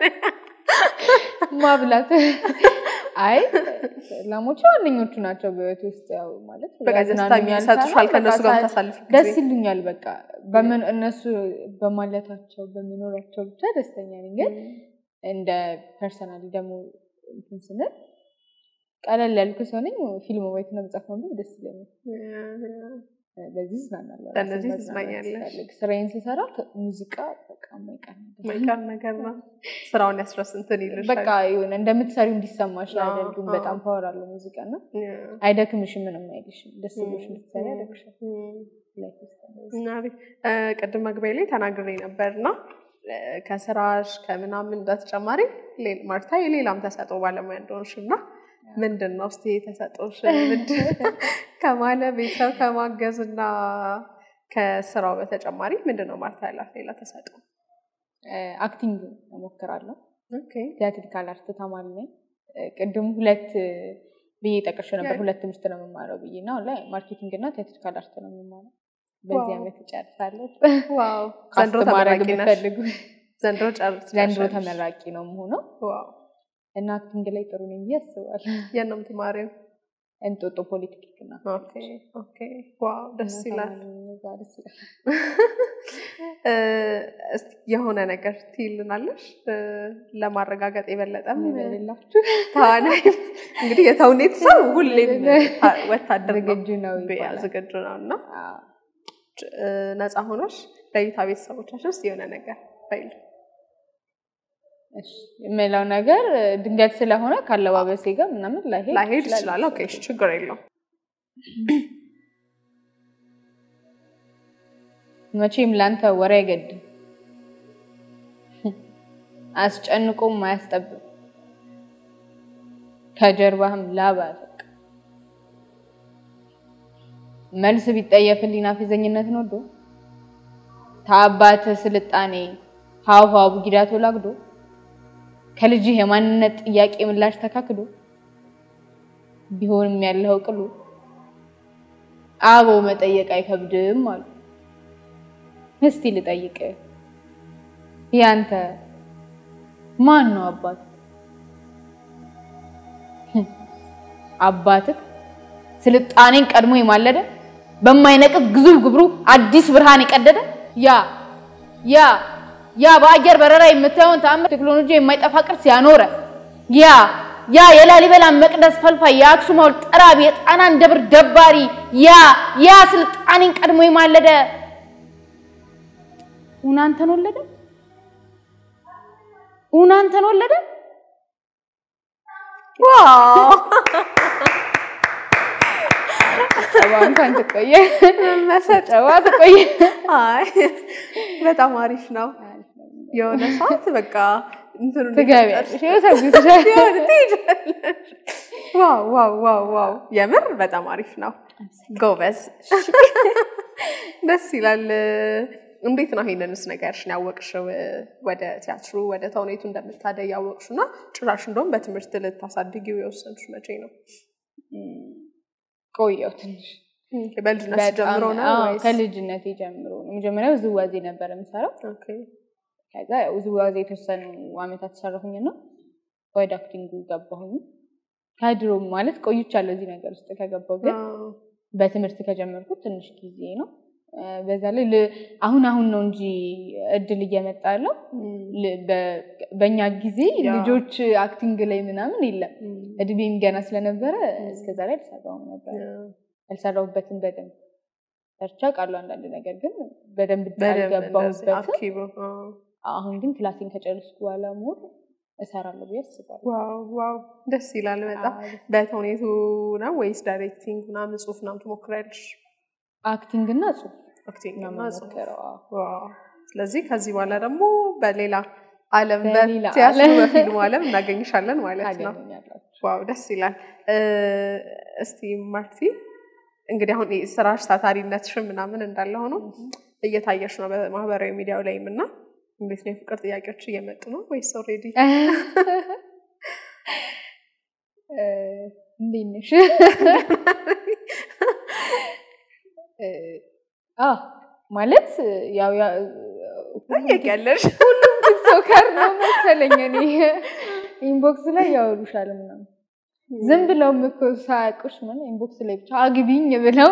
ማብላት አይ ላሞች ዋነኞቹ ናቸው በህይወት ውስጥ ያው ማለት በቃ ደስታ ያዝናኑኛል የሚሰጡሻል ሳይሆን ከእነሱ ጋር በቃ የምታሳልፍ ደስ ጊዜ ይሉኛል። በቃ በምን እነሱ በማለታቸው በመኖራቸው ብቻ ደስተኛ ነኝ። ግን እንደ ፐርሰናሊ ደግሞ እንትን ስንል ቀለል ያልኩ ሰው ነኝ። ፊልም ማየትና መጽሐፍ ማንበብ ደስ ይለኛል። በዚህ እዝናናለሁ። በእነዚህ ራሴን ማዝናናት ትዝናኛለሽ? ስፈልግ ስራዬን ስሰራ ሙዚቃ በቃ የማይቀር ነገር ነው። መልካም ነገር ነው። ስራውን ያስረስ እንትን ይልሻል። በቃ የሆነ እንደምትሰሪው እንዲሰማሽ አዎ፣ አያደርግም። አዎ። በጣም ፓወር አለው ሙዚቃ እና ያ። አይደክምሽም፣ ምንም አይልሽም። ደስ ብሎሽ እንድትሰሪ ያደርግሻል። እም። ላይፍ ውስጥ እንደዚህ። እና አሪፍ። እ፣ ቅድም መግቢያ ላይ ተናግሬ ነበር እና እ፣ ከስራሽ ከምናምን በተጨማሪ ሌ- ማርታ የሌላም ተሰጥኦ ባለሙያ እንደሆንሽ እና ምንድን ነው እስኪ ተሰጥኦሽ ምንድን ከማለ ቤተሰብ ከማገዝ እና ከስራው በተጨማሪ ምንድን ነው ማርታ ያላት ሌላ ተሰጥኦ? አክቲንግ እሞክራለሁ። ኦኬ። ቲያትሪካል አርት ተማሪ ነኝ። ቅድም ሁለት ብዬ ጠቅሼ ነበር። ያ- ሁለት ትምህርት ነው የምማረው ብዬ እና አሁን ላይ ማርኬቲንግ እና ቲያትሪካል አርት ነው የምማረው። በዚህ ዋው። ዓመት እጨርሳለሁ። ዋው ዘንድሮ ካስት ማድረግ ተመራቂ ነሽ? ብትፈልጉ ዘንድሮ ጨርስ ዘንድሮ ተመራቂ ነው የምሆነው ዋው እና አክቲንግ ላይ ጥሩ ነኝ ብዬ አስባለሁ። የት ነው የምትማሪው? እንጦጦ ፖለቲክ እና ኦኬ ኦኬ ዋው ደስ ይላል። እዛ ደስ ይላል። እ፣ እስኪ የሆነ ነገር ትይልናለሽ እ፣ ለማረጋገጥ የበለጠም የሌላችሁ ተዋናይ እንግዲህ የተውኔት ሰው ሁሌም ታ- ወታደር ነው ዝግጁ ነው ቢያ ይባላል። ዝግጁ ነው እና አዎ። እ፣ ነፃ ሆኖሽ ለእይታ ቤተሰቦቻችን ውስጥ የሆነ ነገር በይል እሺ፣ የምለው ነገር ድንገት ስለሆነ ካለባበሴ ጋር ምናምን ላይሄድ ላይሄድ ይችላል። ኦኬ እሺ፣ ችግር የለውም። መቼም ላንተ ወሬ አይገድም፣ አስጨንቆም አያስጠብም፣ ከጀርባህም ላብ አያፈቅ። መልስ ቢጠየፍልኝ ናፊዘኝነትን ወዶ ታባት ስልጣኔ ሀውሀው ቡጊዳቶ ላግዶ ከልጅህ የማንነት ጥያቄ ምላሽ ተካክዶ ቢሆንም ያለው ቅሉ አቦ መጠየቅ አይከብድም አሉ። እስቲ ልጠይቅ ያንተ ማን ነው አባት? አባትህ ስልጣኔን ቀድሞ የማለደ በማይነቅፍ ግዙፍ ግብሩ አዲስ ብርሃን የቀደደ ያ ያ ያ በአየር በረራ የምታየውን ተአምር ቴክኖሎጂ የማይጠፋ ቅርስ ያኖረ ያ ያ የላሊበላ መቅደስ ፈልፋይ የአክሱም ሐውልት ጠራቢ የጣናን ደብር ደባሪ ያ ያ ስልጣኔን ቀድሞ የማለደ ኡናንተን ወለደ ኡናንተን ወለደ ዋው ጨዋ እንኳን ትቆየ መሰጥ ጨዋ ትቆየ አይ በጣም አሪፍ ነው። የሆነ ሰዓት በቃ እንትኑ ትገቢያለሽ ይወሰግስሻል። የሆነ ትሄጃለሽ። ዋው ዋው ዋው ዋው የምር በጣም አሪፍ ነው። ጎበዝ ደስ ይላል። እንዴት ነው ይሄንንስ ነገርሽን ያወቅሽው? ወደ ቲያትሩ ወደ ተውኔቱ እንደምታደይ ያወቅሽው እና ጭራሽ እንደውም በትምህርት ልታሳድጊው የወሰንሽው መቼ ነው? ቆየው ትንሽ በልጅነት በጣም ጀምሮ ነው አዎ፣ ወይስ? ከልጅነቴ ጀምሮ ነው። መጀመሪያ ውዝዋዜ ነበር የምሰራው። ኦኬ። ከዛ ያው ውዝዋዜ የተወሰኑ አመታት ሰራሁኝና ወደ አክቲንጉ ገባሁኝ። ከድሮም ማለት ቆይቻለሁ እዚህ ነገር ውስጥ ከገባሁ ግን አዎ። በትምህርት ከጀመርኩት ትንሽ ጊዜ ነው። እ፣ በዛ ላይ ል- አሁን አሁን ነው እንጂ እድል እየመጣ ያለው እም፣ ል- በ- በእኛ ጊዜ ያ። ልጆች አክቲንግ ላይ ምናምን የለም። እም፣ እድሜም ገና ስለነበረ እስከዛ ላይ አልሰራሁም ነበር። ያ። ያልሰራሁበትን በደንብ ሰርቻ ቃሉ አንዳንድ ነገር ግን በደንብ በደንብ እንደዚህ አልገባሁበትም። አክቲቭ አዎ። አሁን ግን ክላሴን ከጨረስኩ በኋላ ሞር እሰራለሁ ብዬ አስባለሁ። ዋው ዋው ደስ ይላል በጣም። አዎ። በተውኔቱ ነው ወይስ ዳይሬክቲንግ ምናምን ጽሁፍ ምናምን ትሞክሪያለሽ? አክቲንግ እና ጽሁፍ አክቲንግ ነው እና ጽሁፍ። የምሞክረው። አዎ። ዋው። ስለዚህ ከዚህ በኋላ ደግሞ በሌላ ዓለም በሌላ በቲያትሩ ዓለም በፊልሙ ዓለም እናገኝሻለን ማለት ነው። ታገኙኛላችሁ። ዋው ደስ ይላል። እ፣ እስቲ ማርቲ እንግዲህ አሁን ይሄ ስራሽ ታታሪነትሽን ምናምን እንዳለ ሆኖ እየታየሽ ነው በማህበራዊ ሚዲያው ላይም እና እንዴት ነው የፍቅር ጥያቄዎች እየመጡ ነው ወይስ ኦልሬዲ? እ፣ እንዴት ነሽ? እ፣ አዎ ማለት ያው ያ- ታየቂያለሽ? ቲክቶከር ነው መሰለኝ እኔ ኢንቦክስ ላይ ያወሩሻል ምናምን ዝም ብለውም እኮ ሳያውቁሽ ምን ኢንቦክስ ላይ ብቻ አግቢኝ ብለው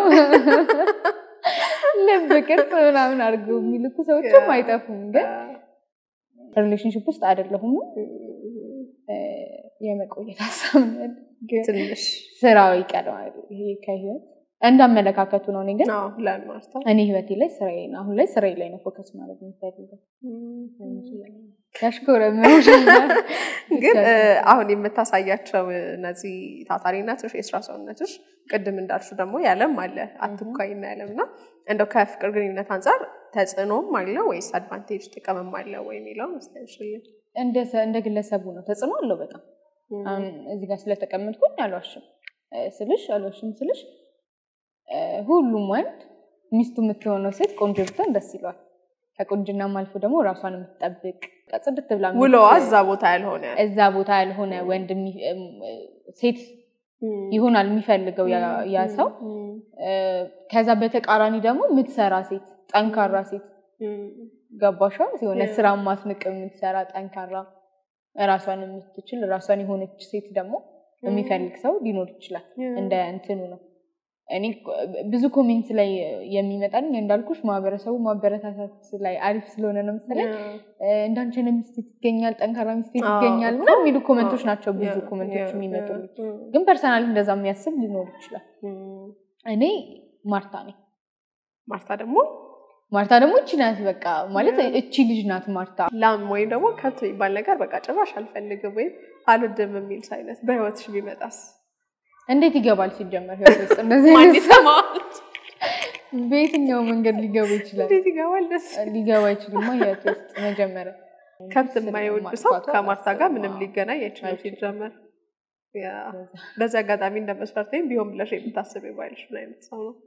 ልብ ቅርጽ ምናምን አድርገው የሚልኩ ሰዎችም አይጠፉም። ግን ሪሌሽንሽፕ ውስጥ አይደለሁም። እ፣ የመቆየት ሀሳብ ነው ያለኝ። ግን ትንሽ ስራው ይቀረዋል። ይሄ ከህይወት እንዳመለካከቱ ነው። እኔ ግን አዎ ለማርታ እኔ ህይወቴ ላይ ስራዬ ነው አሁን ላይ ስራዬ ላይ ነው ፎከስ ማድረግ የምፈልገው እንጂ ያሽኮረመሻል። ግን እ፣ አሁን የምታሳያቸው እነዚህ ታታሪነትሽ የስራ ሰውነትሽ ቅድም እንዳልሹ ደግሞ ያለም አለ አትኳይና ያለም እና እንደው ከፍቅር ግንኙነት አንጻር ተጽዕኖም አለ ወይስ አድቫንቴጅ ጥቅምም አለ ወይ የሚለው መስለሽልኝ። እንደ ሰ- እንደ ግለሰቡ ነው ተጽዕኖ አለው በጣም አሁን እዚህ ጋር ስለተቀመጥኩኝ አልዋሽም እ፣ ስልሽ አልዋሽም ስልሽ እ፣ ሁሉም ወንድ ሚስቱ የምትሆነው ሴት ቆንጆ ብትሆን ደስ ይለዋል። ከቁንጅናም አልፎ ደግሞ ራሷን የምትጠብቅ በቃ ጽድት ብላ የምት- ውሎዋ እዛ ቦታ ያልሆነ እዛ ቦታ ያልሆነ ወንድ የሚ- እም፣ ሴት ይሆናል የሚፈልገው ያ- ያ ሰው እ፣ ከዛ በተቃራኒ ደግሞ የምትሰራ ሴት ጠንካራ ሴት ገባሻ የሆነ Yeah. ስራ ማትንቅ የምትሰራ ጠንካራ ራሷን የምትችል ራሷን የሆነች ሴት ደግሞ የሚፈልግ ሰው ሊኖር ይችላል። እንደ እንትኑ ነው። እኔ ብዙ ኮሜንት ላይ የሚመጣልኝ እንዳልኩሽ ማህበረሰቡ ማበረታታት ላይ አሪፍ ስለሆነ ነው መሰለኝ እ፣ እንዳንቺ አይነት ሚስት ይገኛል፣ ጠንካራ ሚስት አዎ፣ ይገኛል እኮ። ምናምን የሚሉ ኮመንቶች አዎ፣ ናቸው ብዙ ያ፣ ኮመንቶች ያ፣ የሚመጡልኝ። ያ፣ ግን ፐርሰናሊ እንደዛ የሚያስብ ሊኖር ይችላል። እኔ ማርታ ነኝ። ማርታ ደግሞ ማርታ ደግሞ እቺ ናት። በቃ ማለት ያ። እቺ ልጅ ናት ማርታ። ላም ወይም ደግሞ ከብት የሚባል ነገር በቃ ጭራሽ አልፈልግም ወይም አልወድም የሚል ሳይነት በህይወትሽ ቢመጣስ እንዴት ይገባል ሲጀመር ህይወት ውስጥ እንደዚህ ማን አይነት ሰው ይሰማዋል? በየትኛው መንገድ ሊገባ ይችላል? እንዴት ይገባል? ደስ ሊገባ አይችልማ ህይወት ውስጥ መጀመሪያ ከብት የማይወድ ሰው ማጥፋቱ ከማርታ ጋር ምንም አላስብም። ሊገናኝ አይችልም አይችልም። ሲጀመር። ያ በዚህ አጋጣሚ እንደ መስፈርቴም ቢሆን ብለሽ የምታስብ ባልሽ ምን አይነት ሰው ነው?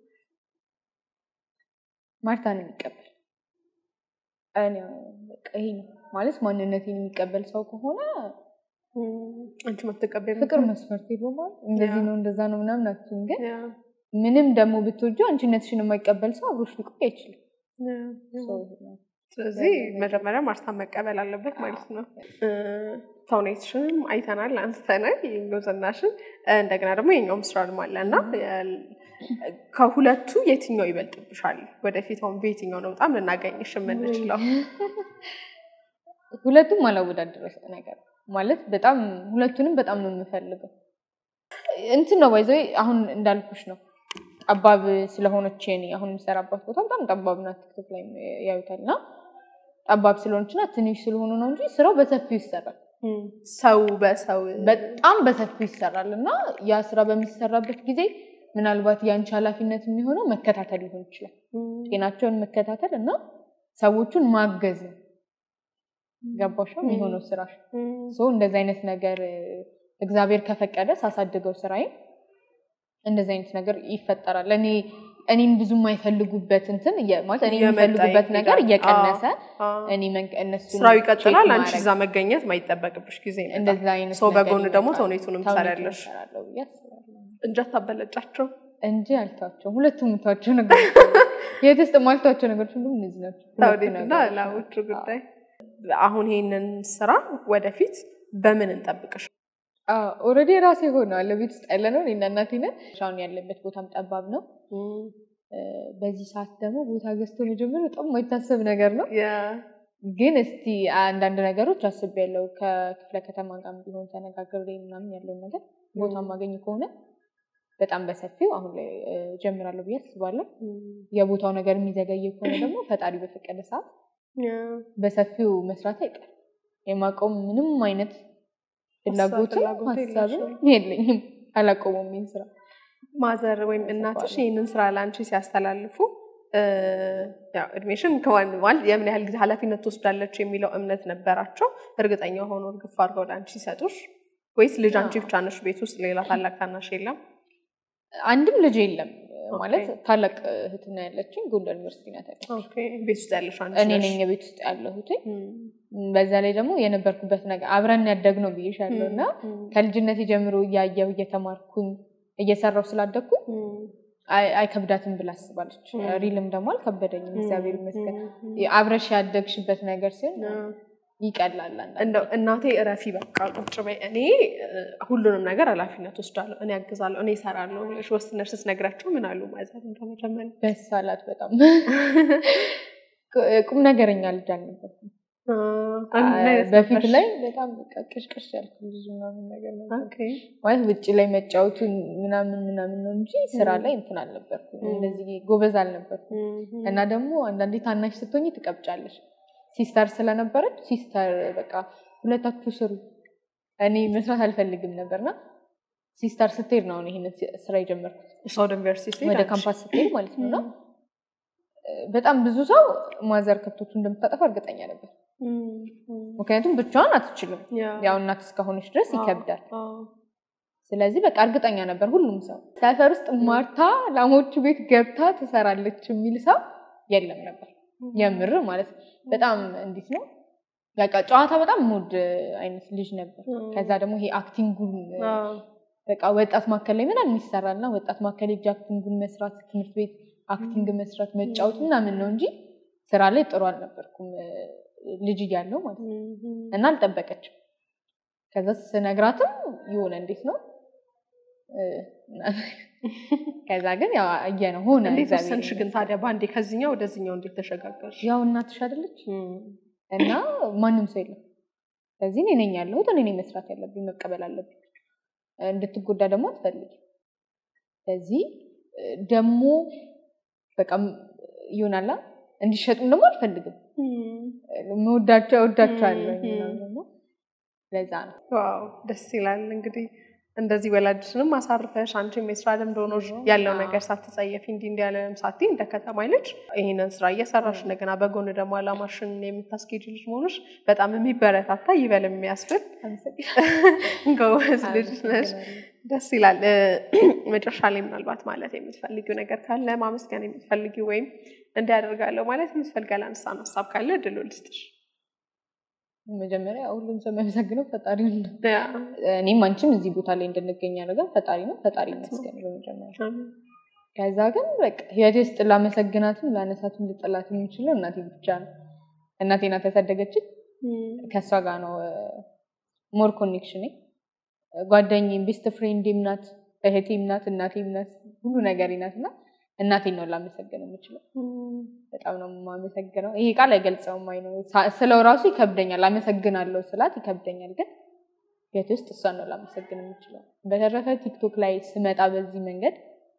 ማርታን የሚቀበል እኔ በቃ ይሄ ነው ማለት ማንነቴን የሚቀበል ሰው ከሆነ አንቺ ማትቀበል ፍቅር መስፈርት የለውም ማለት እንደዚህ ያ። ነው እንደዛ ነው ምናምን አትይም። ግን ምንም ደግሞ ብትወጂው አንቺነትሽን የማይቀበል ሰው አብሮሽ ሊቆይ አይችልም። ሰው ይሄ ነው። ስለዚህ መጀመሪያ ማርታን መቀበል አለበት ማለት ነው። እ፣ ተውኔትሽንም አይተናል፣ አንስተናል፣ የጎዘናሽን እንደገና ደግሞ የኛውም ስራልም አለ እና የ- ከሁለቱ የትኛው ይበልጥብሻል? ወደፊት አሁን በየትኛው ነው በጣም ልናገኝሽ የምንችለው? ሁለቱም አላወዳደረ ነገር ማለት በጣም ሁለቱንም በጣም ነው የምፈልገው። እንትን ነው ባይዘ አሁን እንዳልኩሽ ነው ጠባብ ስለሆነች የኔ አሁን የምሰራባት ቦታ በጣም ጠባብ ናት። ቲክቶክ ላይ ያዩታል እና ጠባብ ስለሆነች እና ትንሽ ስለሆኑ ነው እንጂ ስራው በሰፊው ይሰራል። ሰው በሰው በጣም በሰፊው ይሰራል እና ያ ስራ በሚሰራበት ጊዜ ምናልባት የአንቺ ኃላፊነት የሚሆነው መከታተል ሊሆን ይችላል። ጤናቸውን መከታተል እና ሰዎቹን ማገዝ ነው። ገባሽ የሚሆነው ስራሽ። ሶ እንደዚህ አይነት ነገር እ፣ እግዚአብሔር ከፈቀደ ሳሳድገው ስራዬን እንደዚህ አይነት ነገር ይፈጠራል። እኔ እኔን ብዙ የማይፈልጉበት እንትን እየ- ማለት እኔ እየመጣ የሚፈልጉበት ነገር ይሄዳል። እየቀነሰ አዎ። እኔ መንቀ- እነሱን ስራው ይቀጥላል። ቼክ አንቺ ማድረግ እዛ መገኘት ማይጠበቅብሽ ጊዜ ይመጣል። እንደዛ አይነት ሰው ነገር በጎን ደግሞ ይመጣል። ተውኔቱንም ተውኔቱን ትሰሪያለሽ። እሰራለሁ ብዬ አስባለሁ። እንጀት ታበለጫቸው እንጂ አልተዋቸውም። ሁለቱም የምተዋቸው ነገሮች የት ውስጥ የማልተዋቸው ነገሮች ሁሉም እነዚህ ናቸው። ሁለቱ ተውኔትና ነገሮች ላሞቹ ናቸው። ጉዳይ። አሁን ይሄንን ስራ ወደፊት በምን እንጠብቅሽ? ኦልሬዲ የራሴ ሆነዋል። ቤት ውስጥ ያለ ነው እኔና እናቴ ነን። አሁን ያለበት ቦታም ጠባብ ነው። እ፣ በዚህ ሰዓት ደግሞ ቦታ ገዝቶ መጀመር በጣም የማይታሰብ ነገር ነው። ግን እስቲ አንዳንድ ነገሮች አስቤያለሁ። ከክፍለ ከተማ ጋር ቢሆን ተነጋግሬ ምናምን ያለውን ነገር ቦታ ማገኝ ከሆነ በጣም በሰፊው አሁን ላይ እ፣ ጀምራለሁ ብዬ አስባለሁ። የቦታው ነገር የሚዘገይ ከሆነ ደግሞ ፈጣሪ በፈቀደ ሰዓት በሰፊው መስራት አይቀርም። የማቆም ምንም አይነት ፍላጎትም ፍላጎት ሀሳብም የለሽም? የለኝም። አላቆመም ይህን ስራ። ማዘር ወይም እናትሽ ይህንን ስራ ለአንቺ ሲያስተላልፉ እ፣ ያው እድሜሽን ከዋን ማለት የምን ያህል ጊዜ ኃላፊነት ትወስዳለች የሚለው እምነት ነበራቸው። እርግጠኛ ሆኖ እርግፍ አድርገው ለአንቺ ሲሰጡሽ ወይስ ልጅ አንቺ ብቻ ነሽ ቤት ውስጥ ሌላ ታላቅ ታናሽ የለም? አንድም ልጅ የለም ኦኬ። ማለት ታላቅ እህትና ያለችኝ ጎንደር ዩኒቨርሲቲ ናት ያለችው። ኦኬ፣ ቤት ውስጥ ያለሽ አንቺ እኔ ነሽ። ነኝ የቤት ውስጥ ያለሁት። እም፣ በዛ ላይ ደግሞ የነበርኩበት ነገር አብረን ያደግነው ብዬሻለሁ እና እም፣ ከልጅነቴ ጀምሮ እያየሁ እየተማርኩኝ እየሰራው ስላደግኩኝ እም፣ አይ- አይከብዳትም ብላ አስባለች። እም። ሪልም ደግሞ አልከበደኝም፣ እግዚአብሔር ይመስገን። እም፣ አብረሽ ያደግሽበት ነገር ሲሆን እም። ይቀላል። አንዳንዴ። እንደው እናቴ እረፊ በቃ ቁጭ በይ፣ እኔ እ፣ ሁሉንም ነገር ኃላፊነት ወስዳለሁ፣ እኔ ያግዛለሁ፣ እኔ እሰራለሁ ብለሽ ወስነሽ ስትነግራቸው ምን አሉ? ማዘር እንደመጀመሪያ ደስ አላት በጣም ቁም ነገረኛ ልጅ አልነበርኩም። በፊት ላይ በጣም በቃ ቅሽቅሽ ያልኩ ልጅ ምናምን ነገር ነበር። ማለት ውጭ ላይ መጫወቱን ምናምን ምናምን ነው እንጂ ስራ ላይ እንትን አልነበርኩም። ም። እንደዚህ ጎበዝ አልነበርኩም። እና ደግሞ አንዳንዴ ታናሽ ስትሆኝ ትቀብጫለሽ። ሲስተር ስለነበረች ሲስተር በቃ ሁለታችሁ ስሩ፣ እኔ መስራት አልፈልግም ነበርና ሲስተር ስትሄድ ነው አሁን ይሄንን ስራ የጀመርኩት ሳውድ ዩኒቨርሲቲ ወደ ካምፓስ ስትሄድ ማለት ነው። እና በጣም ብዙ ሰው ማዘር ከብቶቹ እንደምታጠፋ እርግጠኛ ነበር። ምክንያቱም ብቻዋን አትችልም። ያው እናት እስከሆነች ድረስ ይከብዳል። ስለዚህ በቃ እርግጠኛ ነበር ሁሉም ሰው ሰፈር ውስጥ ማርታ ላሞቹ ቤት ገብታ ትሰራለች የሚል ሰው የለም ነበር። የምር ማለት በጣም እንዴት ነው በቃ ጨዋታ በጣም ሙድ አይነት ልጅ ነበር። ከዛ ደግሞ ይሄ አክቲንጉን በቃ ወጣት ማዕከል ላይ ምናምን ይሰራል እና ወጣት ማዕከል ሄጄ አክቲንጉን መስራት ትምህርት ቤት አክቲንግ መስራት መጫወት ምናምን ነው እንጂ ስራ ላይ ጥሩ አልነበርኩም ልጅ እያለሁ ማለት ነው። እና አልጠበቀችም። ከዛ ስነግራትም የሆነ እንዴት ነው ከዛ ግን ያው አየነው ሆነ። እንዴት እግዚአብሔር ወሰንሽ ግን ይመስገን። ታዲያ በአንዴ ከዚህኛው ወደዚህኛው እንዴት ተሸጋገርሽ? ያው እናትሽ አይደለች እና ማንም ሰው የለም። ስለዚህ እኔ ነኝ ያለሁት፣ እኔ ነኝ መስራት ያለብኝ፣ መቀበል አለብኝ። እንድትጎዳ ደግሞ አትፈልጊም። ስለዚህ ደግሞ በቃ ይሆናላ እንዲሸጡም ደግሞ አልፈልግም። መወዳቸው እወዳቸዋለሁ ምናምን እና ለዛ ነው ዋው ደስ ይላል። እንግዲህ እንደዚህ ወላጅሽንም አሳርፈሽ አንቺም የስራ ልምድ ሆኖሽ ያለው ነገር ሳትጸየፊ እንዲህ እንዲህ ያለንም ሳቲ እንደ ከተማ ልጅ ይህንን ስራ እየሰራሽ እንደገና በጎን ደግሞ አላማሽን የምታስኬጅ ልጅ መሆንሽ በጣም የሚበረታታ ይበል የሚያስብል ጎበዝ ልጅ ነሽ። ደስ ይላል። መጨረሻ ላይ ምናልባት ማለት የምትፈልጊው ነገር ካለ ማመስገን የምትፈልጊው ወይም እንዲያደርጋለሁ ማለት የምትፈልጊ ያላነሳን ሀሳብ ካለ እድሉ ልስጥሽ። መጀመሪያ ሁሉም ሰው የሚያመሰግነው ፈጣሪውን ነው። እኔም አንቺም እዚህ ቦታ ላይ እንድንገኝ ያደርጋል ፈጣሪ ነው። ፈጣሪ ይመስገን በመጀመሪያ። ከዛ ግን በቃ ህይወቴ ውስጥ ላመሰግናትም ላነሳትም ልጠላት የምችለው እናቴ ብቻ ነው። እናቴ ናት ያሳደገችን። ከእሷ ጋር ነው ሞር ኮኔክሽኔ። ጓደኛዬም ቤስት ፍሬንዴም ናት፣ እህቴም ናት፣ እናቴም ናት፣ ሁሉ ነገሬ ናት እና እናቴን ነው ላመሰግን የምችለው። በጣም ነው የማመሰግነው። ይሄ ቃል አይገልጸውም። አይ ነው ስለው ራሱ ይከብደኛል። አመሰግናለሁ ስላት ይከብደኛል፣ ግን ቤት ውስጥ እሷን ነው ላመሰግን የምችለው። በተረፈ ቲክቶክ ላይ ስመጣ በዚህ መንገድ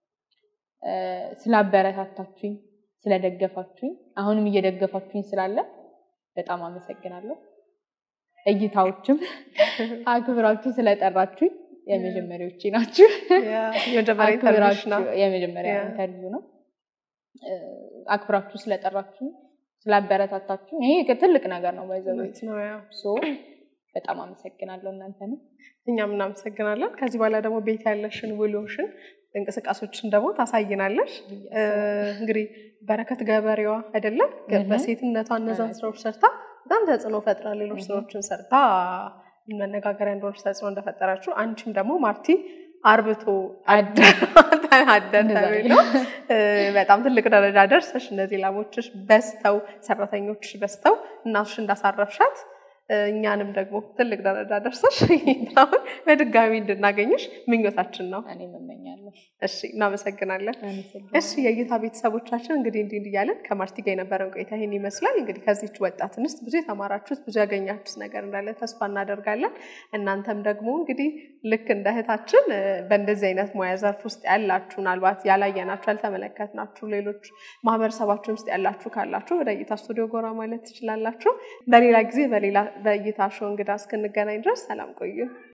ስላበረታታችሁኝ፣ ስለደገፋችሁኝ፣ አሁንም እየደገፋችሁኝ ስላለ በጣም አመሰግናለሁ። እይታዎችም አክብራችሁ ስለጠራችሁኝ የመጀመሪያዎቼ ናችሁ። የመጀመሪያ ኢንተርቪውሽ ነው። አክብራችሁ የመጀመሪያ ያ። ኢንተርቪው ነው። እ፣ አክብራችሁ ስለጠራችሁ ስላበረታታችሁ ይሄ ትልቅ ነገር ነው። ባይዘው እውነት ነው ያው ሶ በጣም አመሰግናለሁ እናንተንም። እኛም እናመሰግናለን። ከዚህ በኋላ ደግሞ ቤት ያለሽን ውሎሽን እንቅስቃሴዎችን ደግሞ ታሳይናለሽ። እ፣ እንግዲህ በረከት ገበሬዋ አይደለም እህ። በሴትነቷ እነዛን እውነት ስራዎች ሰርታ በጣም ተጽዕኖ ፈጥራ ሌሎች እህ። ስራዎችን ሰርታ መነጋገሪያ እንደሆነች ተጽዕኖ እንደፈጠራችሁ አንቺም ደግሞ ማርቲ አርብቶ አደር አደር እንደዛ ተብሎ እ፣ በጣም ትልቅ ደረጃ ደርሰሽ እነዚህ ላሞችሽ በዝተው ሰራተኞችሽ በዝተው እናትሽ እንዳሳረፍሻት እ፣ እኛንም ደግሞ ትልቅ ደረጃ ደርሰሽ አሁን በድጋሚ እንድናገኝሽ ምኞታችን ነው። እኔም እመኛለሁ። እሺ፣ እናመሰግናለን። አመሰግናለሁ። እሺ የእይታ ቤተሰቦቻችን እንግዲህ እንዲህ እንዲህ እያለን ከማርቲ ጋር የነበረን ቆይታ ይህን ይመስላል። እንግዲህ ከዚች ወጣት እንስት ብዙ የተማራችሁት ብዙ ያገኛችሁት ነገር እንዳለ ተስፋ እናደርጋለን። እናንተም ደግሞ እንግዲህ ልክ እንደ እህታችን እ፣ በእንደዚህ አይነት ሙያ ዘርፍ ውስጥ ያላችሁ ምናልባት ያላየናችሁ ያልተመለከትናችሁ ሌሎች ማህበረሰባችን ውስጥ ያላችሁ ካላችሁ ወደ እይታ ስቱዲዮ ጎራ ማለት ትችላላችሁ። በሌላ ጊዜ በሌላ በእይታ ሾው እንግዳ እስክንገናኝ ድረስ ሰላም ቆዩ።